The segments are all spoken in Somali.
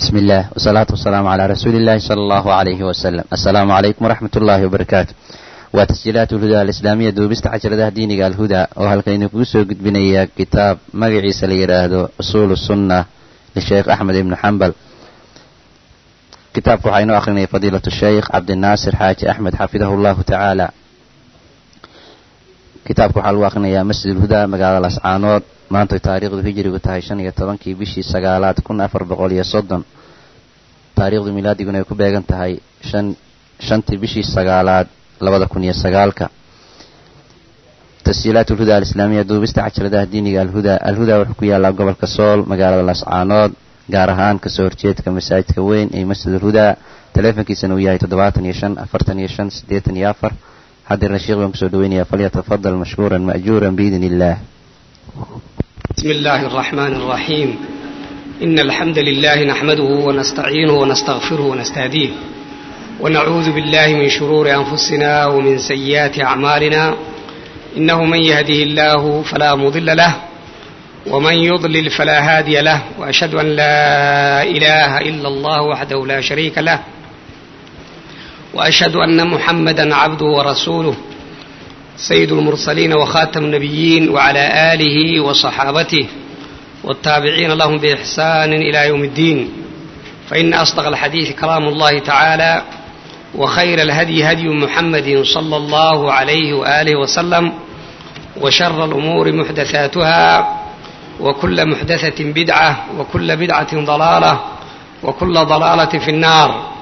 بسم الله والصلاة والسلام على رسول الله صلى الله عليه وسلم السلام عليكم ورحمة الله وبركاته وتسجيلات الهدى الإسلامية دوبست عشرة دينك الهدى وهل كان كوسو قد بنيا كتاب مقعي سليراه أصول السنة للشيخ أحمد بن حنبل كتابك حين أخرني فضيلة الشيخ عبد الناصر حاج أحمد حفظه الله تعالى kitaabka waxaa lagu akrinayaa masjid ulhudaa magaalada lascaanood maanta taariikhdu hijrigu tahay shan iyo tobankii bishii sagaalaad kun afar boqol iyo soddon taariikhdu milaadiguna ay ku beegan tahay shan shantii bishii sagaalaad labada kun iyo sagaalka tasjiilaat ulhudaa alislaamiya duubista cajaladaha diiniga alhudaa alhudaa wuxuu ku yaallaa gobolka sool magaalada lascaanood gaar ahaan kasoo horjeedka masaajidka weyn ee masjid ulhudaa taleefonkiisana uu yahay toddobaatan iyo shan afartan iyo shan siddeetan iyo afar حضر الشيخ بن كسودوينيا فليتفضل مشكورا مأجورا بإذن الله بسم الله الرحمن الرحيم إن الحمد لله نحمده ونستعينه ونستغفره ونستهديه ونعوذ بالله من شرور أنفسنا ومن سيئات أعمالنا إنه من يهده الله فلا مضل له ومن يضلل فلا هادي له وأشهد أن لا إله إلا الله وحده لا شريك له واشهد ان محمدا عبده ورسوله سيد المرسلين وخاتم النبيين وعلى اله وصحابته والتابعين لهم باحسان الى يوم الدين فان اصدق الحديث كلام الله تعالى وخير الهدي هدي محمد صلى الله عليه واله وسلم وشر الامور محدثاتها وكل محدثه بدعه وكل بدعه ضلاله وكل ضلاله في النار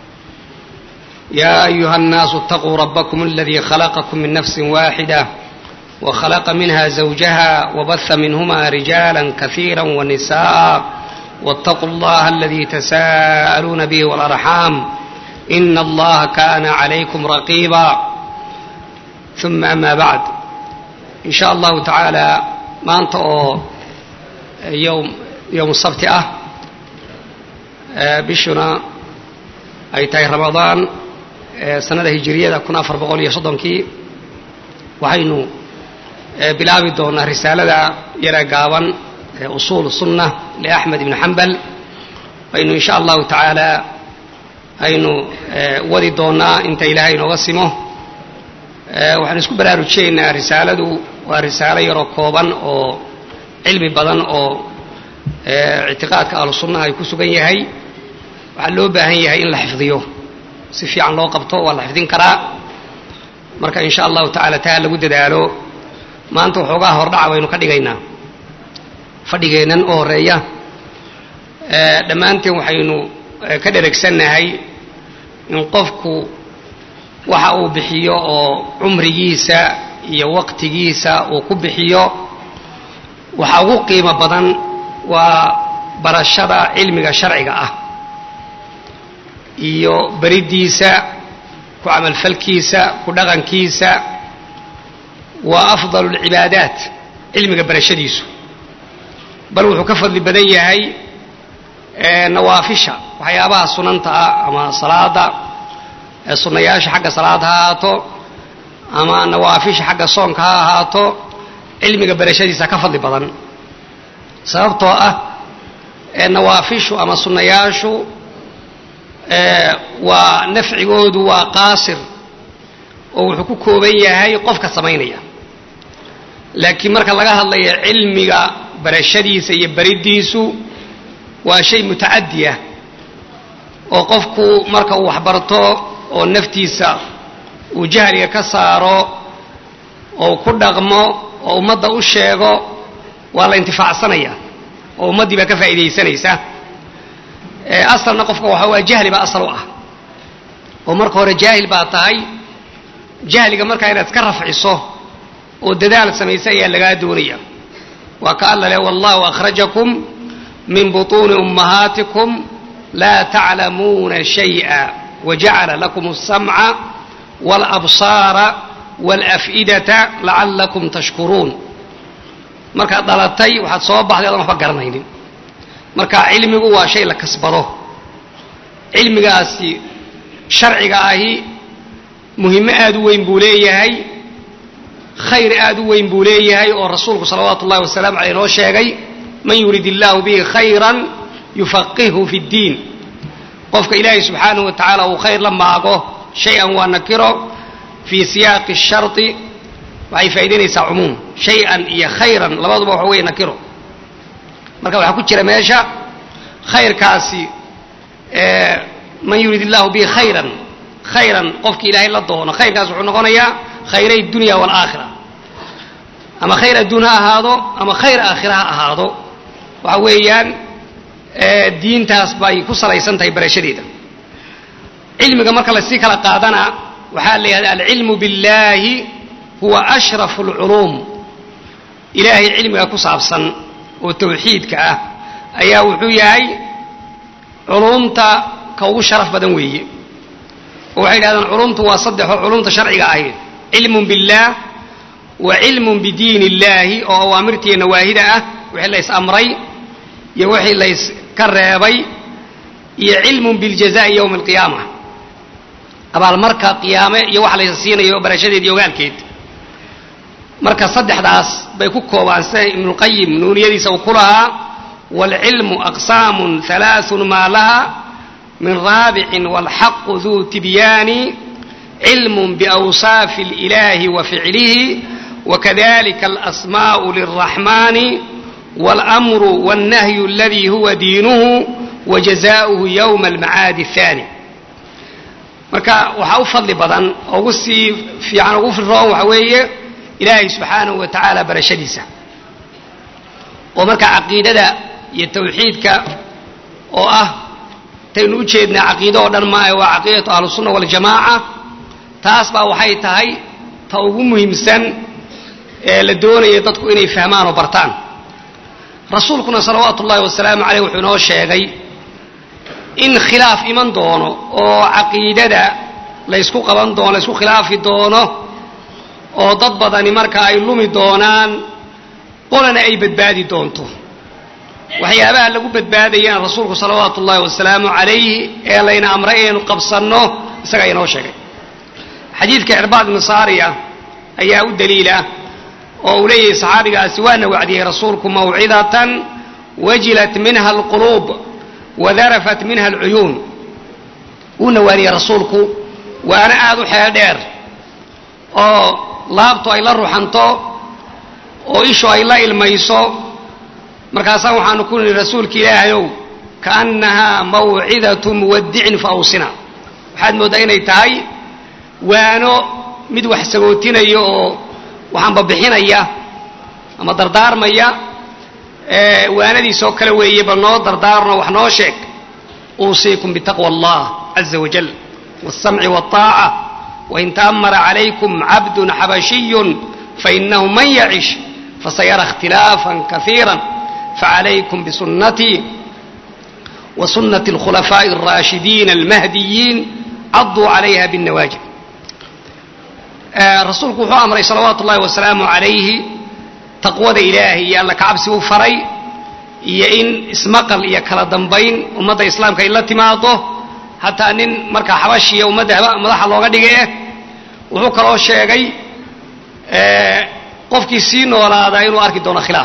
يا أيها الناس اتقوا ربكم الذي خلقكم من نفس واحدة وخلق منها زوجها وبث منهما رجالا كثيرا ونساء واتقوا الله الذي تساءلون به والأرحام إن الله كان عليكم رقيبا ثم أما بعد إن شاء الله تعالى ما أنت يوم يوم السبت أه بشنا أي تاي رمضان sanada hijiriyada kun afar boqol iyo soddonkii waxaynu bilaabi doonaa risaalada yara gaaban usuul sunna liaxmed ibni xambal aynu insha allahu tacaala aynu wadi doonaa inta ilaahay inooga simo waxaan isku baraarujiyaynaa risaaladu waa risaalo yaroo kooban oo cilmi badan oo ictiqaadka ahlu sunnaha ay ku sugan yahay waxaa loo baahan yahay in la xifdiyo si fiican loo qabto waa la xifdin karaa marka in sha allahu tacala taa lagu dadaalo maanta waxoogaa hordhaca baynu ka dhigaynaa fadhigeennan oo horeeya dhammaanteen waxaynu ka dheregsannahay in qofku waxa uu bixiyo oo cumrigiisa iyo waqtigiisa uu ku bixiyo waxa ugu qiimo badan waa barashada cilmiga sharciga ah iyo beridiisa ku camalfalkiisa ku dhaqankiisa waa afdalu lcibaadaat cilmiga barashadiisu bal wuxuu ka fadli badan yahay nawaafisha waxyaabaha sunanta ah ama salaada sunnayaasha xagga salaad ha ahaato ama nawaafisha xagga soonka ha ahaato cilmiga barashadiisa ka fadli badan sababtoo ah nawaafishu ama sunnayaashu waa nafcigoodu waa qaasir oo wuxuu ku kooban yahay qofka samaynaya laakiin marka laga hadlayo cilmiga barashadiisa iyo beridiisu waa shay mutacadi ah oo qofku marka uu waxbarto oo naftiisa uu jahliga ka saaro oo ku dhaqmo oo ummadda u sheego waa la intifaacsanaya oo ummaddii baa ka faa'iidaysanaysa asalna qofka waxa waa jahli baa asal u ah oo marka hore jaahil baa tahay jahliga markaa inaad iska rafciso oo dadaal samaysa ayaa lagaa doonaya waa ka alla leh wallahu akhrajakum min butuuni ummahaatikum laa taclamuuna shay'a wajacala lakum alsamca waalabsaara waalaf'idata lacallakum tashkuruun markaad dhalatay waxaad soo baxday adan waxba garanaynin marka cilmigu waa shay la kasbado cilmigaasi sharciga ahi muhimo aad u weyn buu leeyahay khayr aad u weyn buu leeyahay oo rasuulku salawaatu ullahi wasalaamu caleyh noo sheegay man yurid illaahu bihi khayran yufaqihhu fi ddiin qofka ilaahay subxaanahu wa tacaala uu khayr la maago shay-an waa nakiro fii siyaaqi shardi waxay faa'idaynaysaa cumuum shay-an iyo khayran labaduba waxa weeye nakiro marka waxaa ku jira meesha khayrkaasi man yurid illahu bihi khayran khayran qofki ilaahay la doono khayrkaas wuxuu noqonayaa khayray dunya waalaakhira ama khayr adduun ha ahaado ama khayr aakhira ha ahaado waxa weeyaan diintaas bay ku salaysan tahay barashadeeda cilmiga marka lasii kala qaadana waxaa la yidhahda alcilmu biاllahi huwa ashrafu اlculuum ilaahay cilmiga ku saabsan oo tawxiidka ah ayaa wuxuu yahay culuumta ka ugu sharaf badan weeye oo waxay yidhahdaan culumtu waa saddexoo culumta sharciga ahayd cilmun biاllah wa cilmun bidiin illahi oo awaamirtiiyo nawaahida ah wixii lays amray iyo wixii lays ka reebay iyo cilmun biاljaza'i yowma alqiyaama abaalmarka qiyaame iyo waxa laysa siinayo barashadeed iyo ogaalkeed marka saddexdaas bay ku koobaan sida ibnuqayim nuuniyadiisa uu ku lahaa waalcilmu aqsaamun halaaثun maa laha min raabicin wاlxaqu duu tibyaani cilm biawsaafi اlilahi wa ficlihi wakadalika alasmaءu lلraxmani wاlأmru wالnahyu aladi huwa diinuhu wajazauhu ywma almacaadi الثani marka waxaa u fadli badan oo ugu sii fiican ugu firroon waxa weeye ilaahay subxaanahu wa tacaala barashadiisa oo marka caqiidada iyo tawxiidka oo ah taynu u jeednaa caqiido oo dhan maahe waa caqiidatu ahlusunna waljamaaca taas baa waxay tahay ta ugu muhiimsan ee la doonaya dadku inay fahmaan oo bartaan rasuulkuna salawaatu ullahi wasalaamu caleyh wuxuu inoo sheegay in khilaaf iman doono oo caqiidada laysku qaban doono laysku khilaafi doono oo dad badani marka ay lumi doonaan qolana ay badbaadi doonto waxyaabaha lagu badbaadayana rasuulku salawaatu ullahi wasalaamu calayhi ee layna amray inaynu qabsanno isagaa inoo sheegay xadiidka cirbaad ibnu saariya ayaa u daliila oo uu leeyahay saxaabigaasi waana wacdiyey rasuulku mawcidatan wajilat minha alquluub wadarafat minha alcuyuun wuuna waaniyey rasuulku waana aada u xeel dheer oo laabtu ay la ruxanto oo ishu ay la ilmayso markaasaan waxaanu ku nihi rasuulka ilaahayow kaannahaa mawcidatu muwadicin fa awsina waxaad mooddaa inay tahay waano mid wax sagootinaya oo waxaanba bixinaya ama dardaarmaya waanadiisoo kale weeye bal noo dardaarno wax noo sheeg uusiikum bitaqwa allah caza wajal wاsamci wالطaaca wain taamara calaykum cabdun xabashiyun fainahu man yacish fasayara اkhtilaafa kaiira facalaykum bisunatii وسنة الخلفاء الراشدين المهديين عضوا عليها بالنواجذ rasuulku wuxuu amray salawaatu ullahi wasalaamu calayhi taqwada ilaahay iyo alla kacabsi u faray iyo in ismaqal iyo kala dambayn ummadda islaamka ay la timaado hataa nin markaa xabashiya ummadda madaxa looga dhigay eh wuxuu kaloo sheegay qofkii sii noolaadaa inuu arki doono khilaaf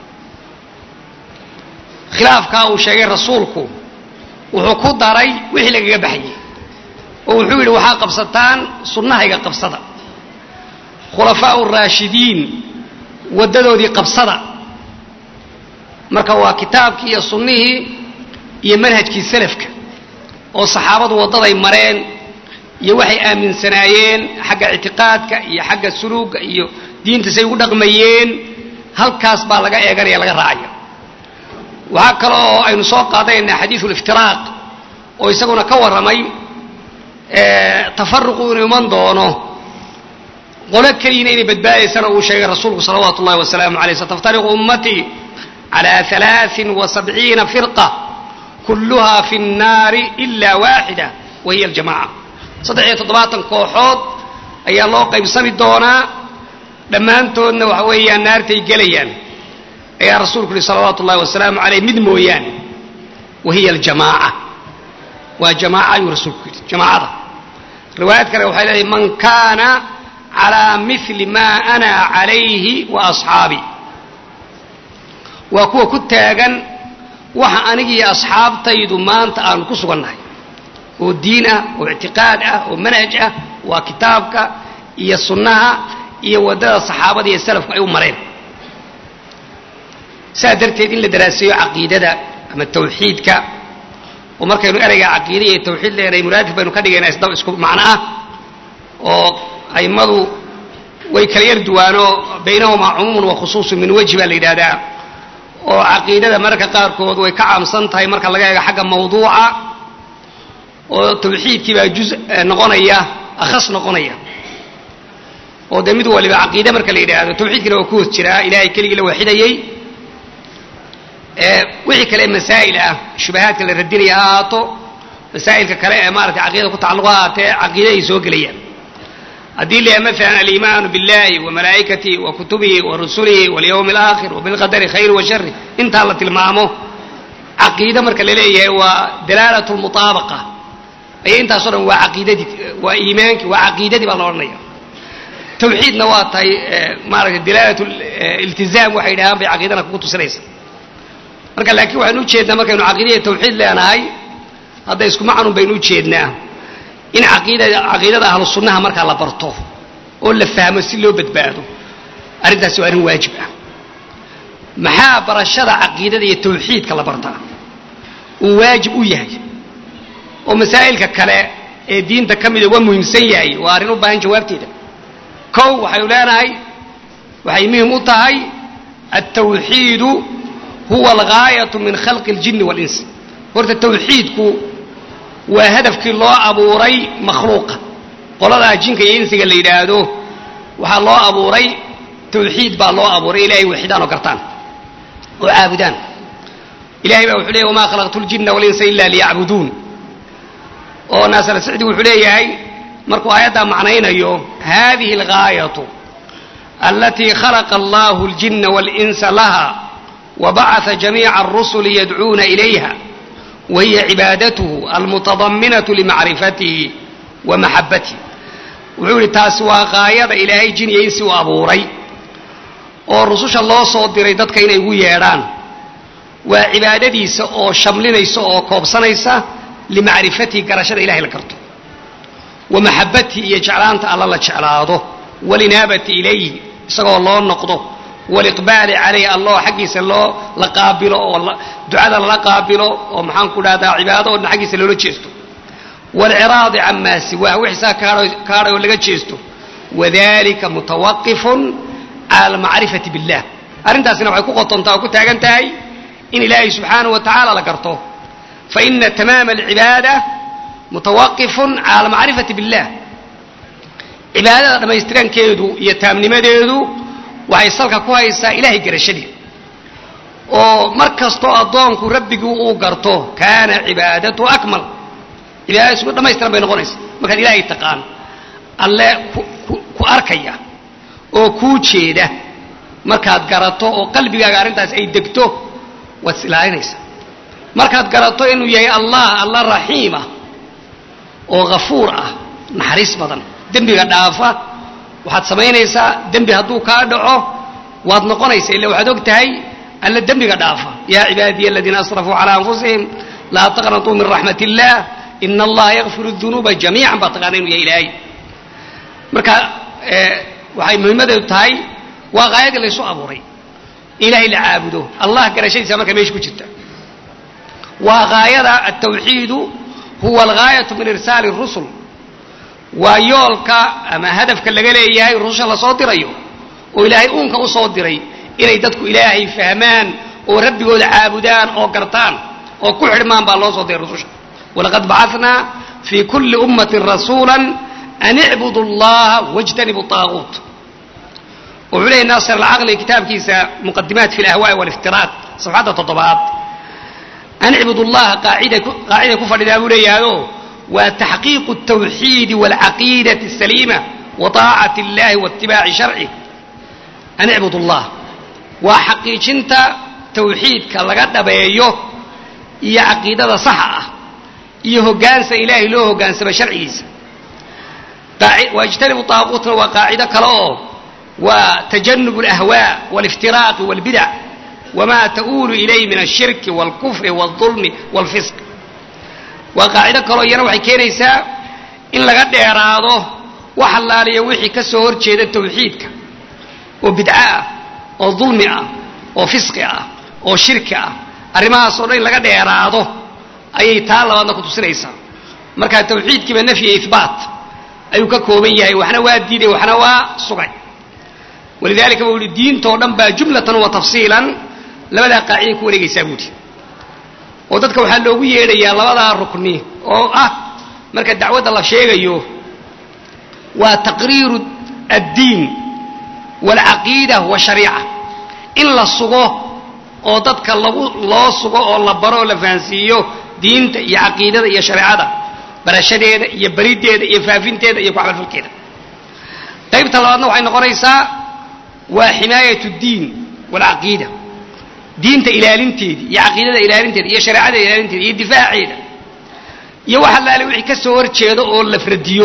khilaafkaa uu sheegay rasuulku wuxuu ku daray wixii lagaga baxayey oo wuxuu yidhi waxaa qabsataan sunnahayga qabsada khulafaau raashidiin waddadoodii qabsada marka waa kitaabkii iyo sunnihii iyo manhajkii salafka oo saxaabadu waddaday mareen iyo waxay aaminsanaayeen xagga ictiqaadka iyo xagga suluugga iyo diinta say ugu dhaqmayeen halkaas baa laga eeganaya laga raacaya waxaa kale oo aynu soo qaadanaynaa xadiidu liftiraaq oo isaguna ka warramay tafaruqu inuu iman doono qolo keliyina inay badbaadaysana uu sheegay rasuulku salawaatu ullahi wasalaamu aleyh sataftariqu ummatii cala alaain wasabciina firqa kulluha fi nnaari ila waaxida wa hiya aljamaca saddex iyo toddobaatan kooxood ayaa loo qaybsami doonaa dhammaantoodna waxa weeyaan naartay gelayaan ayaa rasuulku yihi salawaatu ullahi wasalaamu aleyh mid mooyaane wa hiya aljamaaca waa jamaaca ayuu rasuulku yidhi jamaacada riwaayad kale waxay leedahay man kaana calaa mili maa ana calayhi wa asxaabii waa kuwa ku taagan waxa anigiiyo asxaabtaydu maanta aanu ku sugannahay oo diin ah oo ictiqaad ah oo manhaj ah waa kitaabka iyo sunnaha iyo waddada saxaabada iyo salafku ay u mareen saa darteed in la daraaseeyo caqiidada ama tawxiidka oo markaynu ereyga caqiida iyo tawxiid leenahay muraadif baynu ka dhigaynaa isdab isku macno ah oo a'immadu way kala yar duwaanoo baynahumaa cumuumun wa khusuusun min wejhi baa la yidhaahdaa oo caqiidada mararka qaarkood way ka caamsan tahay marka laga eego xagga mawduuca oo tawxiidkii baa juz noqonaya akhas noqonaya oo dee mid waliba caqiide marka la yidhaahdo tawxiidkina waa ku hoos jiraa ilaahay keligii la waaxidayey wixii kale masaa'il ah shubahaadka la radinaya ha ahaato masaa'ilka kale ee maaragtay caqiidada ku tacalluqa ahaatee caqiide ay soo gelayaan haddii la yahay maalan aliimaanu billahi wa malaa'ikatihi wa kutubihi wa rusulihi walyawmi alaakhir wa bilqadari khayri wa shari intaa la tilmaamo caqiide marka la leeyahay waa dalaalatu lmutaabaqa aya intaasoo dhan waa caqiidadii waa iimaankii waa caqiidadii baa la odhanaya tawxiidna waa tahay maaragtay dalaalat iltizaam waxay dhahaan bay caqiidana kugu tusinaysa marka laakiin waxaynu ujeednaa markaynu caqiidaiyo tawxiid leenahay hadda isku macnun baynu ujeednaa in caqiidada caqiidada ahlu sunnaha markaa la barto oo la fahmo si loo badbaado arrintaasi waa arrin waajib ah maxaa barashada caqiidada iyo tawxiidka la bartaa uu waajib u yahay oo masaa'ilka kale ee diinta ka mida waa muhiimsan yahay waa arrin u baahan jawaabteeda kow waxaynu leenahay waxay muhim u tahay altawxiidu huwa algaayatu min khalqi اljini wاlins horta tawxiidku waa hadafkii loo abuuray makhluuqa qoladaa jinka iyo insiga la yidhaahdo waxaa loo abuuray tawxiid baa loo abuuray ilahay waxidaan oo gartaan oo caabudaan ilahay baa wuxuu leeyay wamaa khalaqtu ljina walinsa ila liyacbuduun oo naasir sicdi wuxuu leeyahay markuu aayaddaa macnaynayo hadihi algaayatu alatii khalaqa allahu اljina wاlinsa laha wabacaa jamiica arusuli yadcuuna ilayha wahiya cibaadatuhu almutadaminaةu limacrifatihi wa maxabatihi wuxuu yihi taasi waa qaayada ilaahay jin iyo insi u abuuray oo rususha loo soo diray dadka inay ugu yeedhaan waa cibaadadiisa oo shamlinaysa oo koobsanaysa limacrifatihi garashada ilahay la garto wa maxabatihi iyo jeclaanta alla la jeclaado walinaabati ilayhi isagoo loo noqdo waliqbaali calayh alloo xaggiisa loo la qaabilo oo ducada lala qaabilo oo maxaan ku dhahdaa cibaado oo dhan xaggiisa loola jeesto waalciraadi camaa siwaah wixiisaa ka hadhay oo laga jeesto wadalika mutawaqifun cala almacrifati billah arrintaasina waxay ku qotontaa oo ku taagan tahay in ilaahay subxaanahu wa tacaala la garto faina tamaama alcibaada mutawaqifun cala almacrifati billah cibaadada dhammaystirankeedu iyo taamnimadeedu waxay salka ku haysaa ilahay garashadii oo mar kastoo addoonku rabbigii uu garto kaana cibaadatu akmal cibaadadiisu mid dhamaystiran bay noqonaysa markaad ilaahay taqaan alle ku arkaya oo kuu jeeda markaad garato oo qalbigaaga arrintaas ay degto waad is ilaalinaysaa markaad garato inuu yahay allah alla raxiima oo ghafuur ah naxariis badan dembiga dhaafa waxaad samaynaysaa dembi hadduu kaa dhaco waad noqonaysaa illa waxaad og tahay alla dembiga dhaafa yaa cibaadiya aladiina asrafuu calaa anfusihim laa taqnatuu min raxmat illah ina allaha yakfiru dunuuba jamiican baa taqaana inuu yahay ilaahay marka waxay muhiimadeedu tahay waa qaayadii laysu abuuray ilaahay la caabudo allah garashadiisa marka meesha ku jirta waa gaayada altawxiidu huwa algaayatu min irsaali rusul waa yoolka ama hadafka laga leeyahay rususha lasoo dirayo oo ilaahay uunka u soo diray inay dadku ilaahay fahmaan oo rabbigooda caabudaan oo gartaan oo ku xidhmaan baa loo soo diray rususha walaqad bacatnaa fii kulli ummatin rasuula an icbudu allaha wاjtanibu طaaguut wuxuu leeyay naasir alcaqli kitaabkiisa muqadimaat fi alahwaai waliftiraaq safxadda toddobaad an icbud allaha qaacida ku fadhidaa buu leeyahayo waa taxqiiqu الtawxiidi wاlcaqiidati الsaliima wa طaacati اllahi waاtibaaci sharcih an icbud allah waa xaqiijinta tawxiidka laga dhabeeyo iyo caqiidada saxa ah iyo hoggaansa ilaahay loo hoggaansama sharcigiisa waijtanibu طaaquutna waa qaacido kale oo waa tajanub اlahwaa wاliftiraaqi wاlbidac wamaa ta'uulu ilayh min ashirki waalkufri waalظulmi waalfisq waa qaacido kaloo iyana waxay keenaysaa in laga dheeraado wax allaaliya wixii ka soo hor jeeda tawxiidka oo bidco ah oo dulmi ah oo fisqi ah oo shirki ah arrimahaasoo dhan in laga dheeraado ayay taa labaadna ku tusinaysaa marka tawxiidkiiba nafyi ihbaat ayuu ka kooban yahay waxna waa diiday waxna waa sugay walidalika buu yihi diintoo dhan baa jumlatan wa tafsiilan labadaa qaaciday ku wareegaysaa buuhi oo dadka waxaa loogu yeedhayaa labadaa rukni oo ah marka dacwadda la sheegayo waa taqriiru addiin waalcaqiida washariica in la sugo oo dadka lagu loo sugo oo la baro oo la fahansiiyo diinta iyo caqiidada iyo shareecada barashadeeda iyo berideeda iyo faafinteeda iyo kucamalfalkeeda qaybta labaadna waxay noqonaysaa waa ximaayat اdiin wاlcaqiida diinta ilaalinteedii iyo caqiidada ilaalinteeda iyo shareecada ilaalinteeda iyo difaaceeda iyo wax allaale wixii ka soo horjeedo oo la fradiyo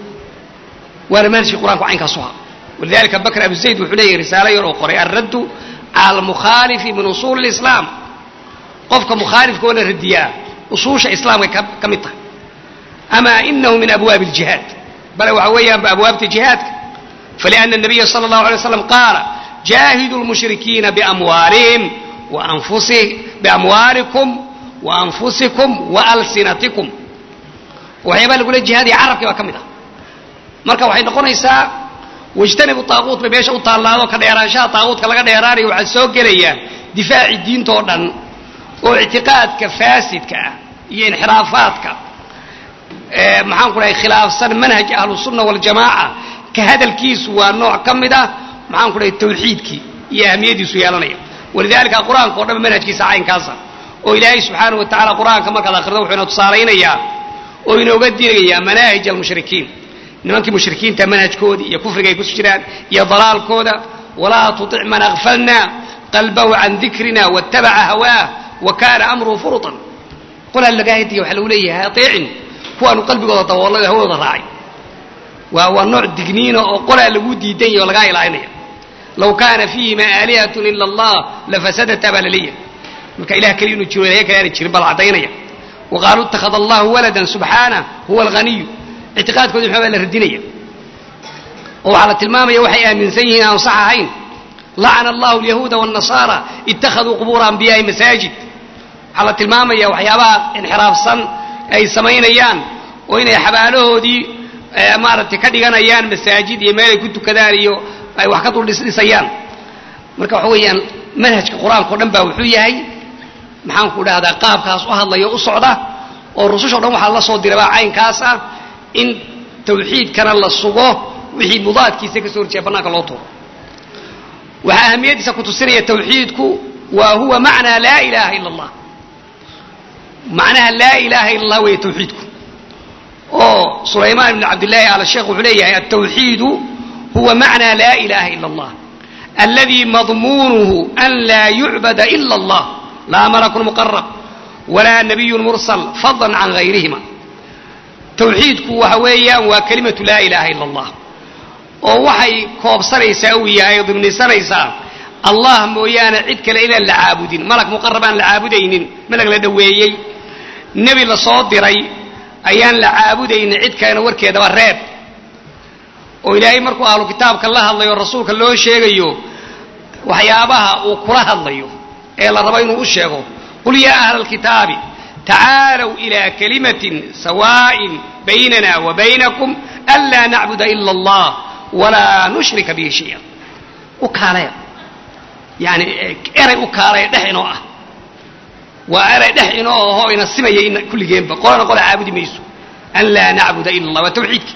waana manhajkii qur'anku caynkaasu ha walidalika bakr abu zayd wuxuu leeyahy risaalo yar oo qoray alraddu cala almukhaalifi min usuuli اlislaam qofka mukhaalifka oo la radiyaa usuusha islaamkay ka mid tahay ama inahu min abwaabi اljihaad bale waxa weeyaanba abwaabta jihaadka فلأن النبي صلى الله عليه وسلم قال جاهدوا المشركين بأموالهم وأنفسهم بأموالكم وأنفسكم وألسنتكم waxyaabaa lagula jihaadaya carabkii baa ka mid ah marka waxay noqonaysaa wajtanibu taaquut bay meesha u taallaado ka dheeraanshaha taaquutka laga dheeraanayo waxaa soo gelaya difaaci diintoo dhan oo ictiqaadka faasidka ah iyo inxiraafaadka maxaan ku dhahay khilaafsan manhaj ahlusunna waljamaaca ka hadalkiisu waa nooc ka mid ah maxaan ku dhahay tawxiidkii iyo ahamiyadiisu yeelanaya walidalika qur-aanka o dhan manhajkiisa caynkaasa oo ilaahay subxaanahu wa tacala qur-aanka markaad akhrido wuxuu ina tusaalaynayaa oo inooga dinayaa manaahij almushrikiin nimankii mushrikiinta manhajkoodii iyo kufriga ay ku jiraan iyo dalaalkooda walaa tutic man akfalna qalbahu can dikrina waatabaca hawaah wa kana amruhu furutan qolaa lagaa hediya waxaa lagu leeyahay ateecin kuwaanu qalbigooda daboolay hawadooda raacay waa waa nooc digniina oo qolaa lagu diidan yahy oo lagaa ilaalinaya law kaana fiihima aalihatun ila allah lafasadata baa laleeyahay marka ilah keliya inuu jiro ilahay kale aana jirin baa la caddaynaya wa qaaluu ittakhada allahu waladan subxaanah huwa alghaniyu ictiqaadkoodi maxaa baa la radinaya oo waxaa la tilmaamaya waxay aaminsan yihiin aan sax ahayn lacana allahu alyahuuda waannasaara ittakhaduu qubuura anbiyaai masaajid waxaa la tilmaamaya waxyaabaha inxiraafsan ay samaynayaan oo inay xabaalahoodii maaragtay ka dhiganayaan masaajid iyo meel ay ku tukadaan iyo ay wax ka dul dhisdhisayaan marka waxa weeyaan manhajka qur-aanka o dhan baa wuxuu yahay maxaan ku dhahdaa qaabkaas u hadlaya o u socda oo rususha o dhan waxaa la soo dirabaa caynkaas ah in tawxiidkana la sugo wixii mudaadkiisa ka soo horjeeda bannaanka loo tuuro waxaa ahamiyaddiisa ku tusinaya tawxiidku wa huwa macnaa laa ilaaha ila allah macnaha laa ilaha ila allah weeye tawxiidku oo sulaymaan ibn cabdillaahi al sheekh wuxuu leeyahay altawxiidu huwa macnaa laa ilaha ila allah aladi madmuunuhu an laa yucbada ila allah laa malakun muqarab walaa nabiyun mursal fadlan can gayrihima tawxiidku waxa weeyaan waa kelimatu laa ilaha ila allah oo waxay koobsanaysaa uu yahay oo dimnisanaysaa allah mooyaane cid kale inaan la caabudin malag muqarab aan la caabudaynin malag la dhoweeyey nebi la soo diray ayaan la caabudaynin cid kalena warkeedaba reeb oo ilaahay markuu ahlu kitaabka la hadlayo rasuulka loo sheegayo waxyaabaha uu kula hadlayo ee la rabo inuu u sheego qul yaa ahla alkitaabi tacaalow ilaa kalimatin sawaa'in baynana wa baynakum anlaa nacbuda ila allah walaa nushrika bihi shaya u kaalaya yani eray u kaalaya dhex inoo ah waa eray dhex inoo ahoo ina simaya in kulligeenba qolana qola caabudi mayso an laa nacbuda ila allah waa tawxiidki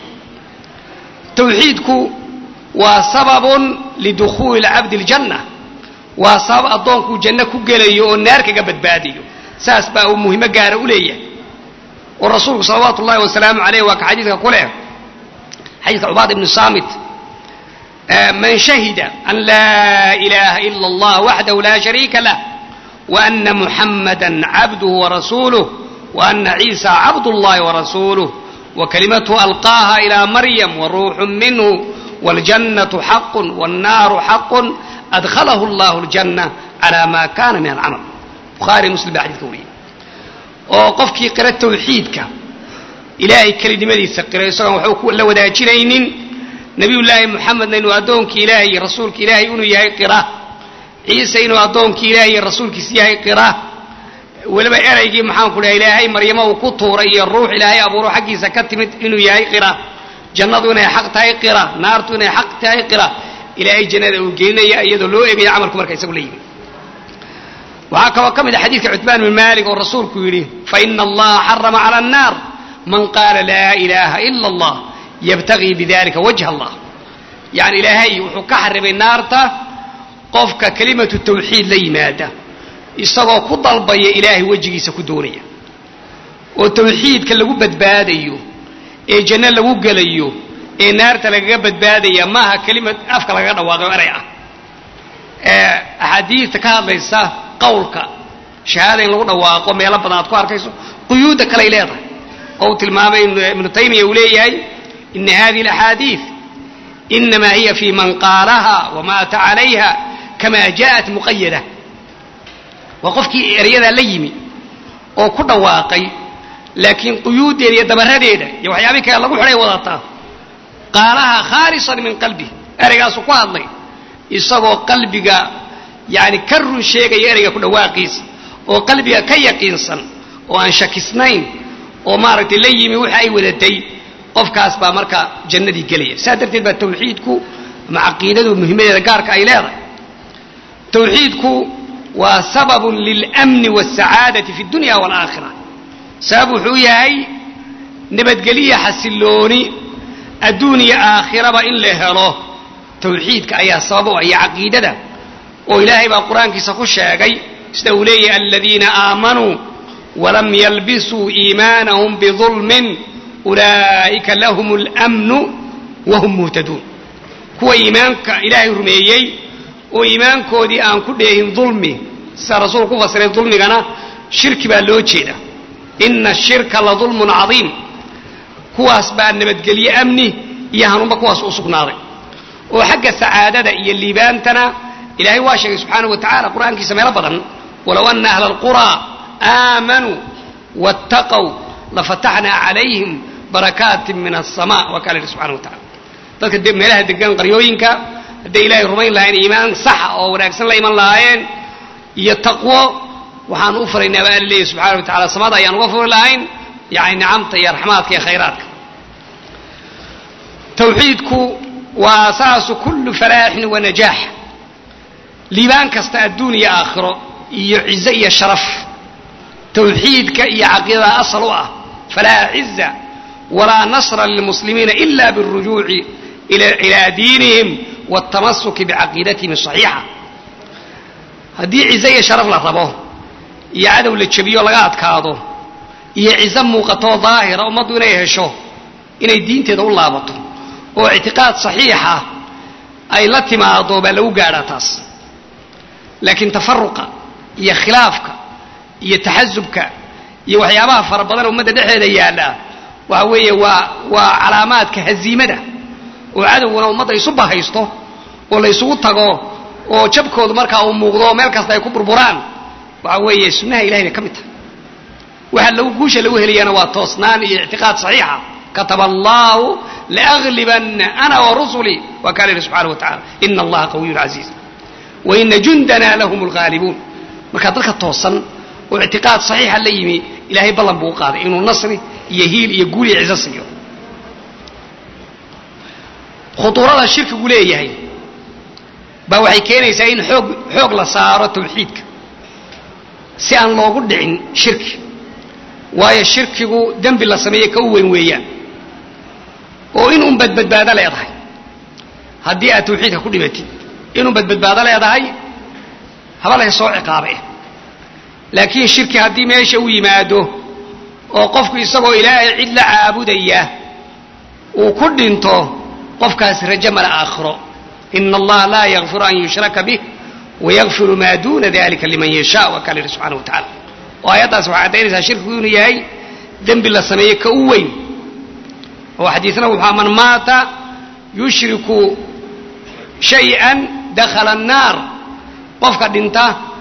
tawxiidku waa sababun lidukhuuli cabdi اljanna waa sabab addoonkuu janno ku gelayo oo naar kaga badbaadiyo saas baa uu muhimo gaara u leeyahay oo rasuulku salawaatu ullahi wasalaamu aleyh waa ka xadiidka ku leh xadiidka cubaad ibnu saamit man shahida an laa ilaha ila allah waxdahu laa shariika lah وأن محمدا عبده ورسوله وأن عيسى عبد الله ورسوله وكلمته ألقاها إلى مريم وروح منه والجنة حق والنار حق أدخله الله الجنة calaa maa kaana min alcamal bukhaari muslim baa xadidka wariyay oo qofkii qira tawxiidka ilaahay kelinimadiisa qira isagoon waxba la wadaajinaynin nabiyullaahi moxamedna inuu addoonkii ilaahay iyo rasuulka ilaahay inuu yahay qira ciise inuu addoonkii ilaahay iyo rasuulkiisa yahay qira weliba eraygii maxaan ku dhaha ilaahay maryamo uu ku tuuray iyo ruux ilaahay abuuro xaggiisa ka timid inuu yahay qira jannadu inay xaq tahay qira naartu inay xaq tahay qira ilaahay jannada uu gelinaya iyadoo loo eegaya camalku marka isagu la yimi waxaa kaloo ka mid a xadiidka cutbaan bin maalik oo rasuulku yidhi faina allaha xarama cala annaar man qaala laa ilaaha ila allah yabtagii bidalika wajha allah yani ilaahay wuxuu ka xarimay naarta qofka kelimatu tawxiid la yimaada isagoo ku dalbaya ilaahay wejigiisa ku doonaya oo tawxiidka lagu badbaadayo ee janno lagu gelayo ee naarta lagaga badbaadaya maaha kelimad afka lagaga dhawaaqo eray ah ee axaadiidta ka hadlaysa qawlka shahaada in lagu dhawaaqo meelo badan aad ku arkayso quyuudda kaley leedahay oo uu tilmaamay ibnu taymiya uu leeyahay ina hadihi alaxaadiid inama hiya fi man qaalaha wamaata calayha kama jaءat muqayada waa qofkii eryadaa la yimi oo ku dhawaaqay laakiin quyuuddeeda iyo dabaradeeda iyo waxyaabihi kale lagu xidhay wadataa qaalaha khaalisan min qalbi ereygaasu ku hadlay isagoo qalbiga yani ka run sheegaya ereyga ku dhawaaqiisa oo qalbiga ka yaqiinsan oo aan shakisnayn oo maaragtay la yimi waxa ay wadatay qofkaas baa marka jannadii gelaya saa darteed baa tawxiidku ama caqiidadu muhimadeeda gaarka ay leedahay tawxiidku waa sababun lilmni wاsacaadati fi اdunya wاlaakhira sabab wuxuu yahay nabadgeliya xasilooni adduun iyo aakhiraba in la helo tawxiidka ayaa sabab u ah iyo caqiidada oo ilaahay baa qur-aankiisa ku sheegay sida uu leeyahay aladiina aamanuu walam yalbisuu iimaanahum bidulmin ulaa'ika lahum اlmnu wahum muhtaduun kuwa iimaanka ilaahay rumeeyey oo iimaankoodii aan ku dheehin dulmi sida rasuulku ku fasiray dulmigana shirki baa loo jeeda ina ashirka la dulmun cadiim kuwaas baa nabadgelye amni iyo hanuunba kuwaas u sugnaaday oo xagga sacaadada iyo liibaantana ilaahay waa sheegay subxaanahu wa tacala qur'aankiisa meelo badan walow ana ahla alquraa aamanuu waاttaqow lafataxnaa calayhim barakaatin min aلsama waa kaa la yidhi subxana wa tacala dadka meelaha degan qaryooyinka hadday ilaahay rumayn lahayn iimaan saxa oo wanaagsan la iman lahaayeen iyo taqwo waxaan u faraynaa baa alla leeyahy subxana wa tacala samada ayaan uga furi lahayn yani nicamta iyo raxmaadka iyo khayraadka tawxiidku waa asaasu kullu falaaxin wa najaax liibaan kasta adduun iyo aakhiro iyo cizo iyo sharaf tawxiidka iyo caqiidada asal u ah falaa ciza walaa nasra lilmuslimiina ila biاlrujuuci ilaa diinihim wاltamasuki bicaqiidatihim asaxiixa haddii cizo iyo sharaf la rabo iyo cadow la jebiyo laga adkaado iyo cizo muuqatoo daahira ummaddu inay hesho inay diinteeda u laabato oo ictiqaad saxiixa ay la timaado baa lagu gaadhaa taas laakiin tafaruqa iyo khilaafka iyo taxasubka iyo waxyaabaha fara badan ummadda dhexeeda yaalla waxa weeye waa waa calaamaadka haziimada oo cadowguna ummadda isu bahaysto oo la ysugu tago oo jabkoodu markaa uu muuqdo meel kasta ay ku burburaan waxa weeye sunnaha ilahay bay ka mid tahay waxa lagu guusha lagu helayana waa toosnaan iyo ictiqaad saxiixa kataba allahu laaglibanna ana warusulii waa kaa la yidhi subxana wa tacala ina allaha qawiyun casiiz waina jundana lahum lghaalibuun markaa dadka toosan oo ictiqaad saxiixa la yimi ilaahay ballan buu u qaaday inuu nasri iyo hiil iyo guul iyo cizo siiyo khuduurada shirkigu leeyahay baa waxay keenaysaa in xoog xoog la saaro tawxiidka si aan loogu dhicin shirki waayo shirkigu dembi la sameeye ka u weyn weeyaan oo in un badbadbaado leedahay haddii aad tawxiidka ku dhimatid inun badbadbaado leedahay haba leh soo ciqaabe laakiin shirki haddii meesha u yimaado oo qofku isagoo ilaahay cid la caabudaya uu ku dhinto qofkaas rajo mala aakhiro ina allaha laa yakfiru an yushraka bih wayakfiru maa duuna dalika liman yasha waa kaa la yidhi subxana wa tacala oo aayaddaas waxay caddaynaysaa shirkigu inuu yahay dembi la sameeye ka u weyn oo xadiisna wuxua man maata yushriku shay-an dakhala annaar qofka dhinta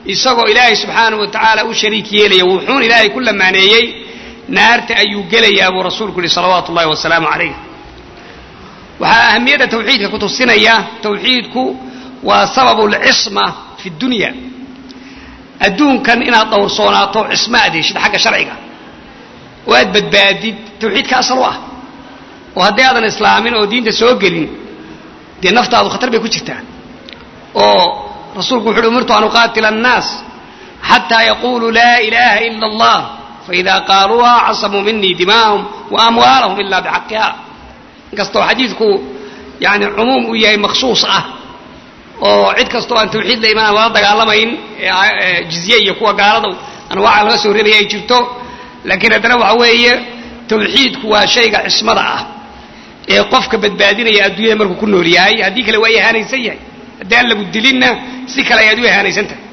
isagoo ilaahay subxaanahu wa tacaala u shariik yeelaya wuxuun ilaahay ku lamaaneeyey naarta ayuu gelayaa buu rasuulku yihi salawaatu ullahi wasalaamu calayh waxaa ahamiyadda tawxiidka ku tusinaya tawxiidku waa sababu lcisma fi dunya adduunkan inaad dhowrsoonaato cisma aad heshid xagga sharciga oo aad badbaadid tawxiidka asal u ah oo haddii aadan islaamin oo diinta soo gelin dee naftaadu khatar bay ku jirtaa oo rasuulku wuxu uhi umirtu an uqaatila annaas xataa yaquluu laa ilaha ila allah faida qaaluuha casamuu minii dimaahum wa amwaalahum ila bixaqiha inkastoo xadiidku yani cumuum uu yahay makhsuus ah oo cid kastoo aan tawxiid la imaan lala dagaalamayn jizye iyo kuwa gaalada anwaaca laga soo reebaya ay jirto laakiin haddana waxa weeye tawxiidku waa shayga cismada ah ee qofka badbaadinaya adduunyada markuu ku nool yahay haddii kale waa ihaanaysan yahay haddii aan lagu dilinna si kale ayaad u ihaanaysan tahay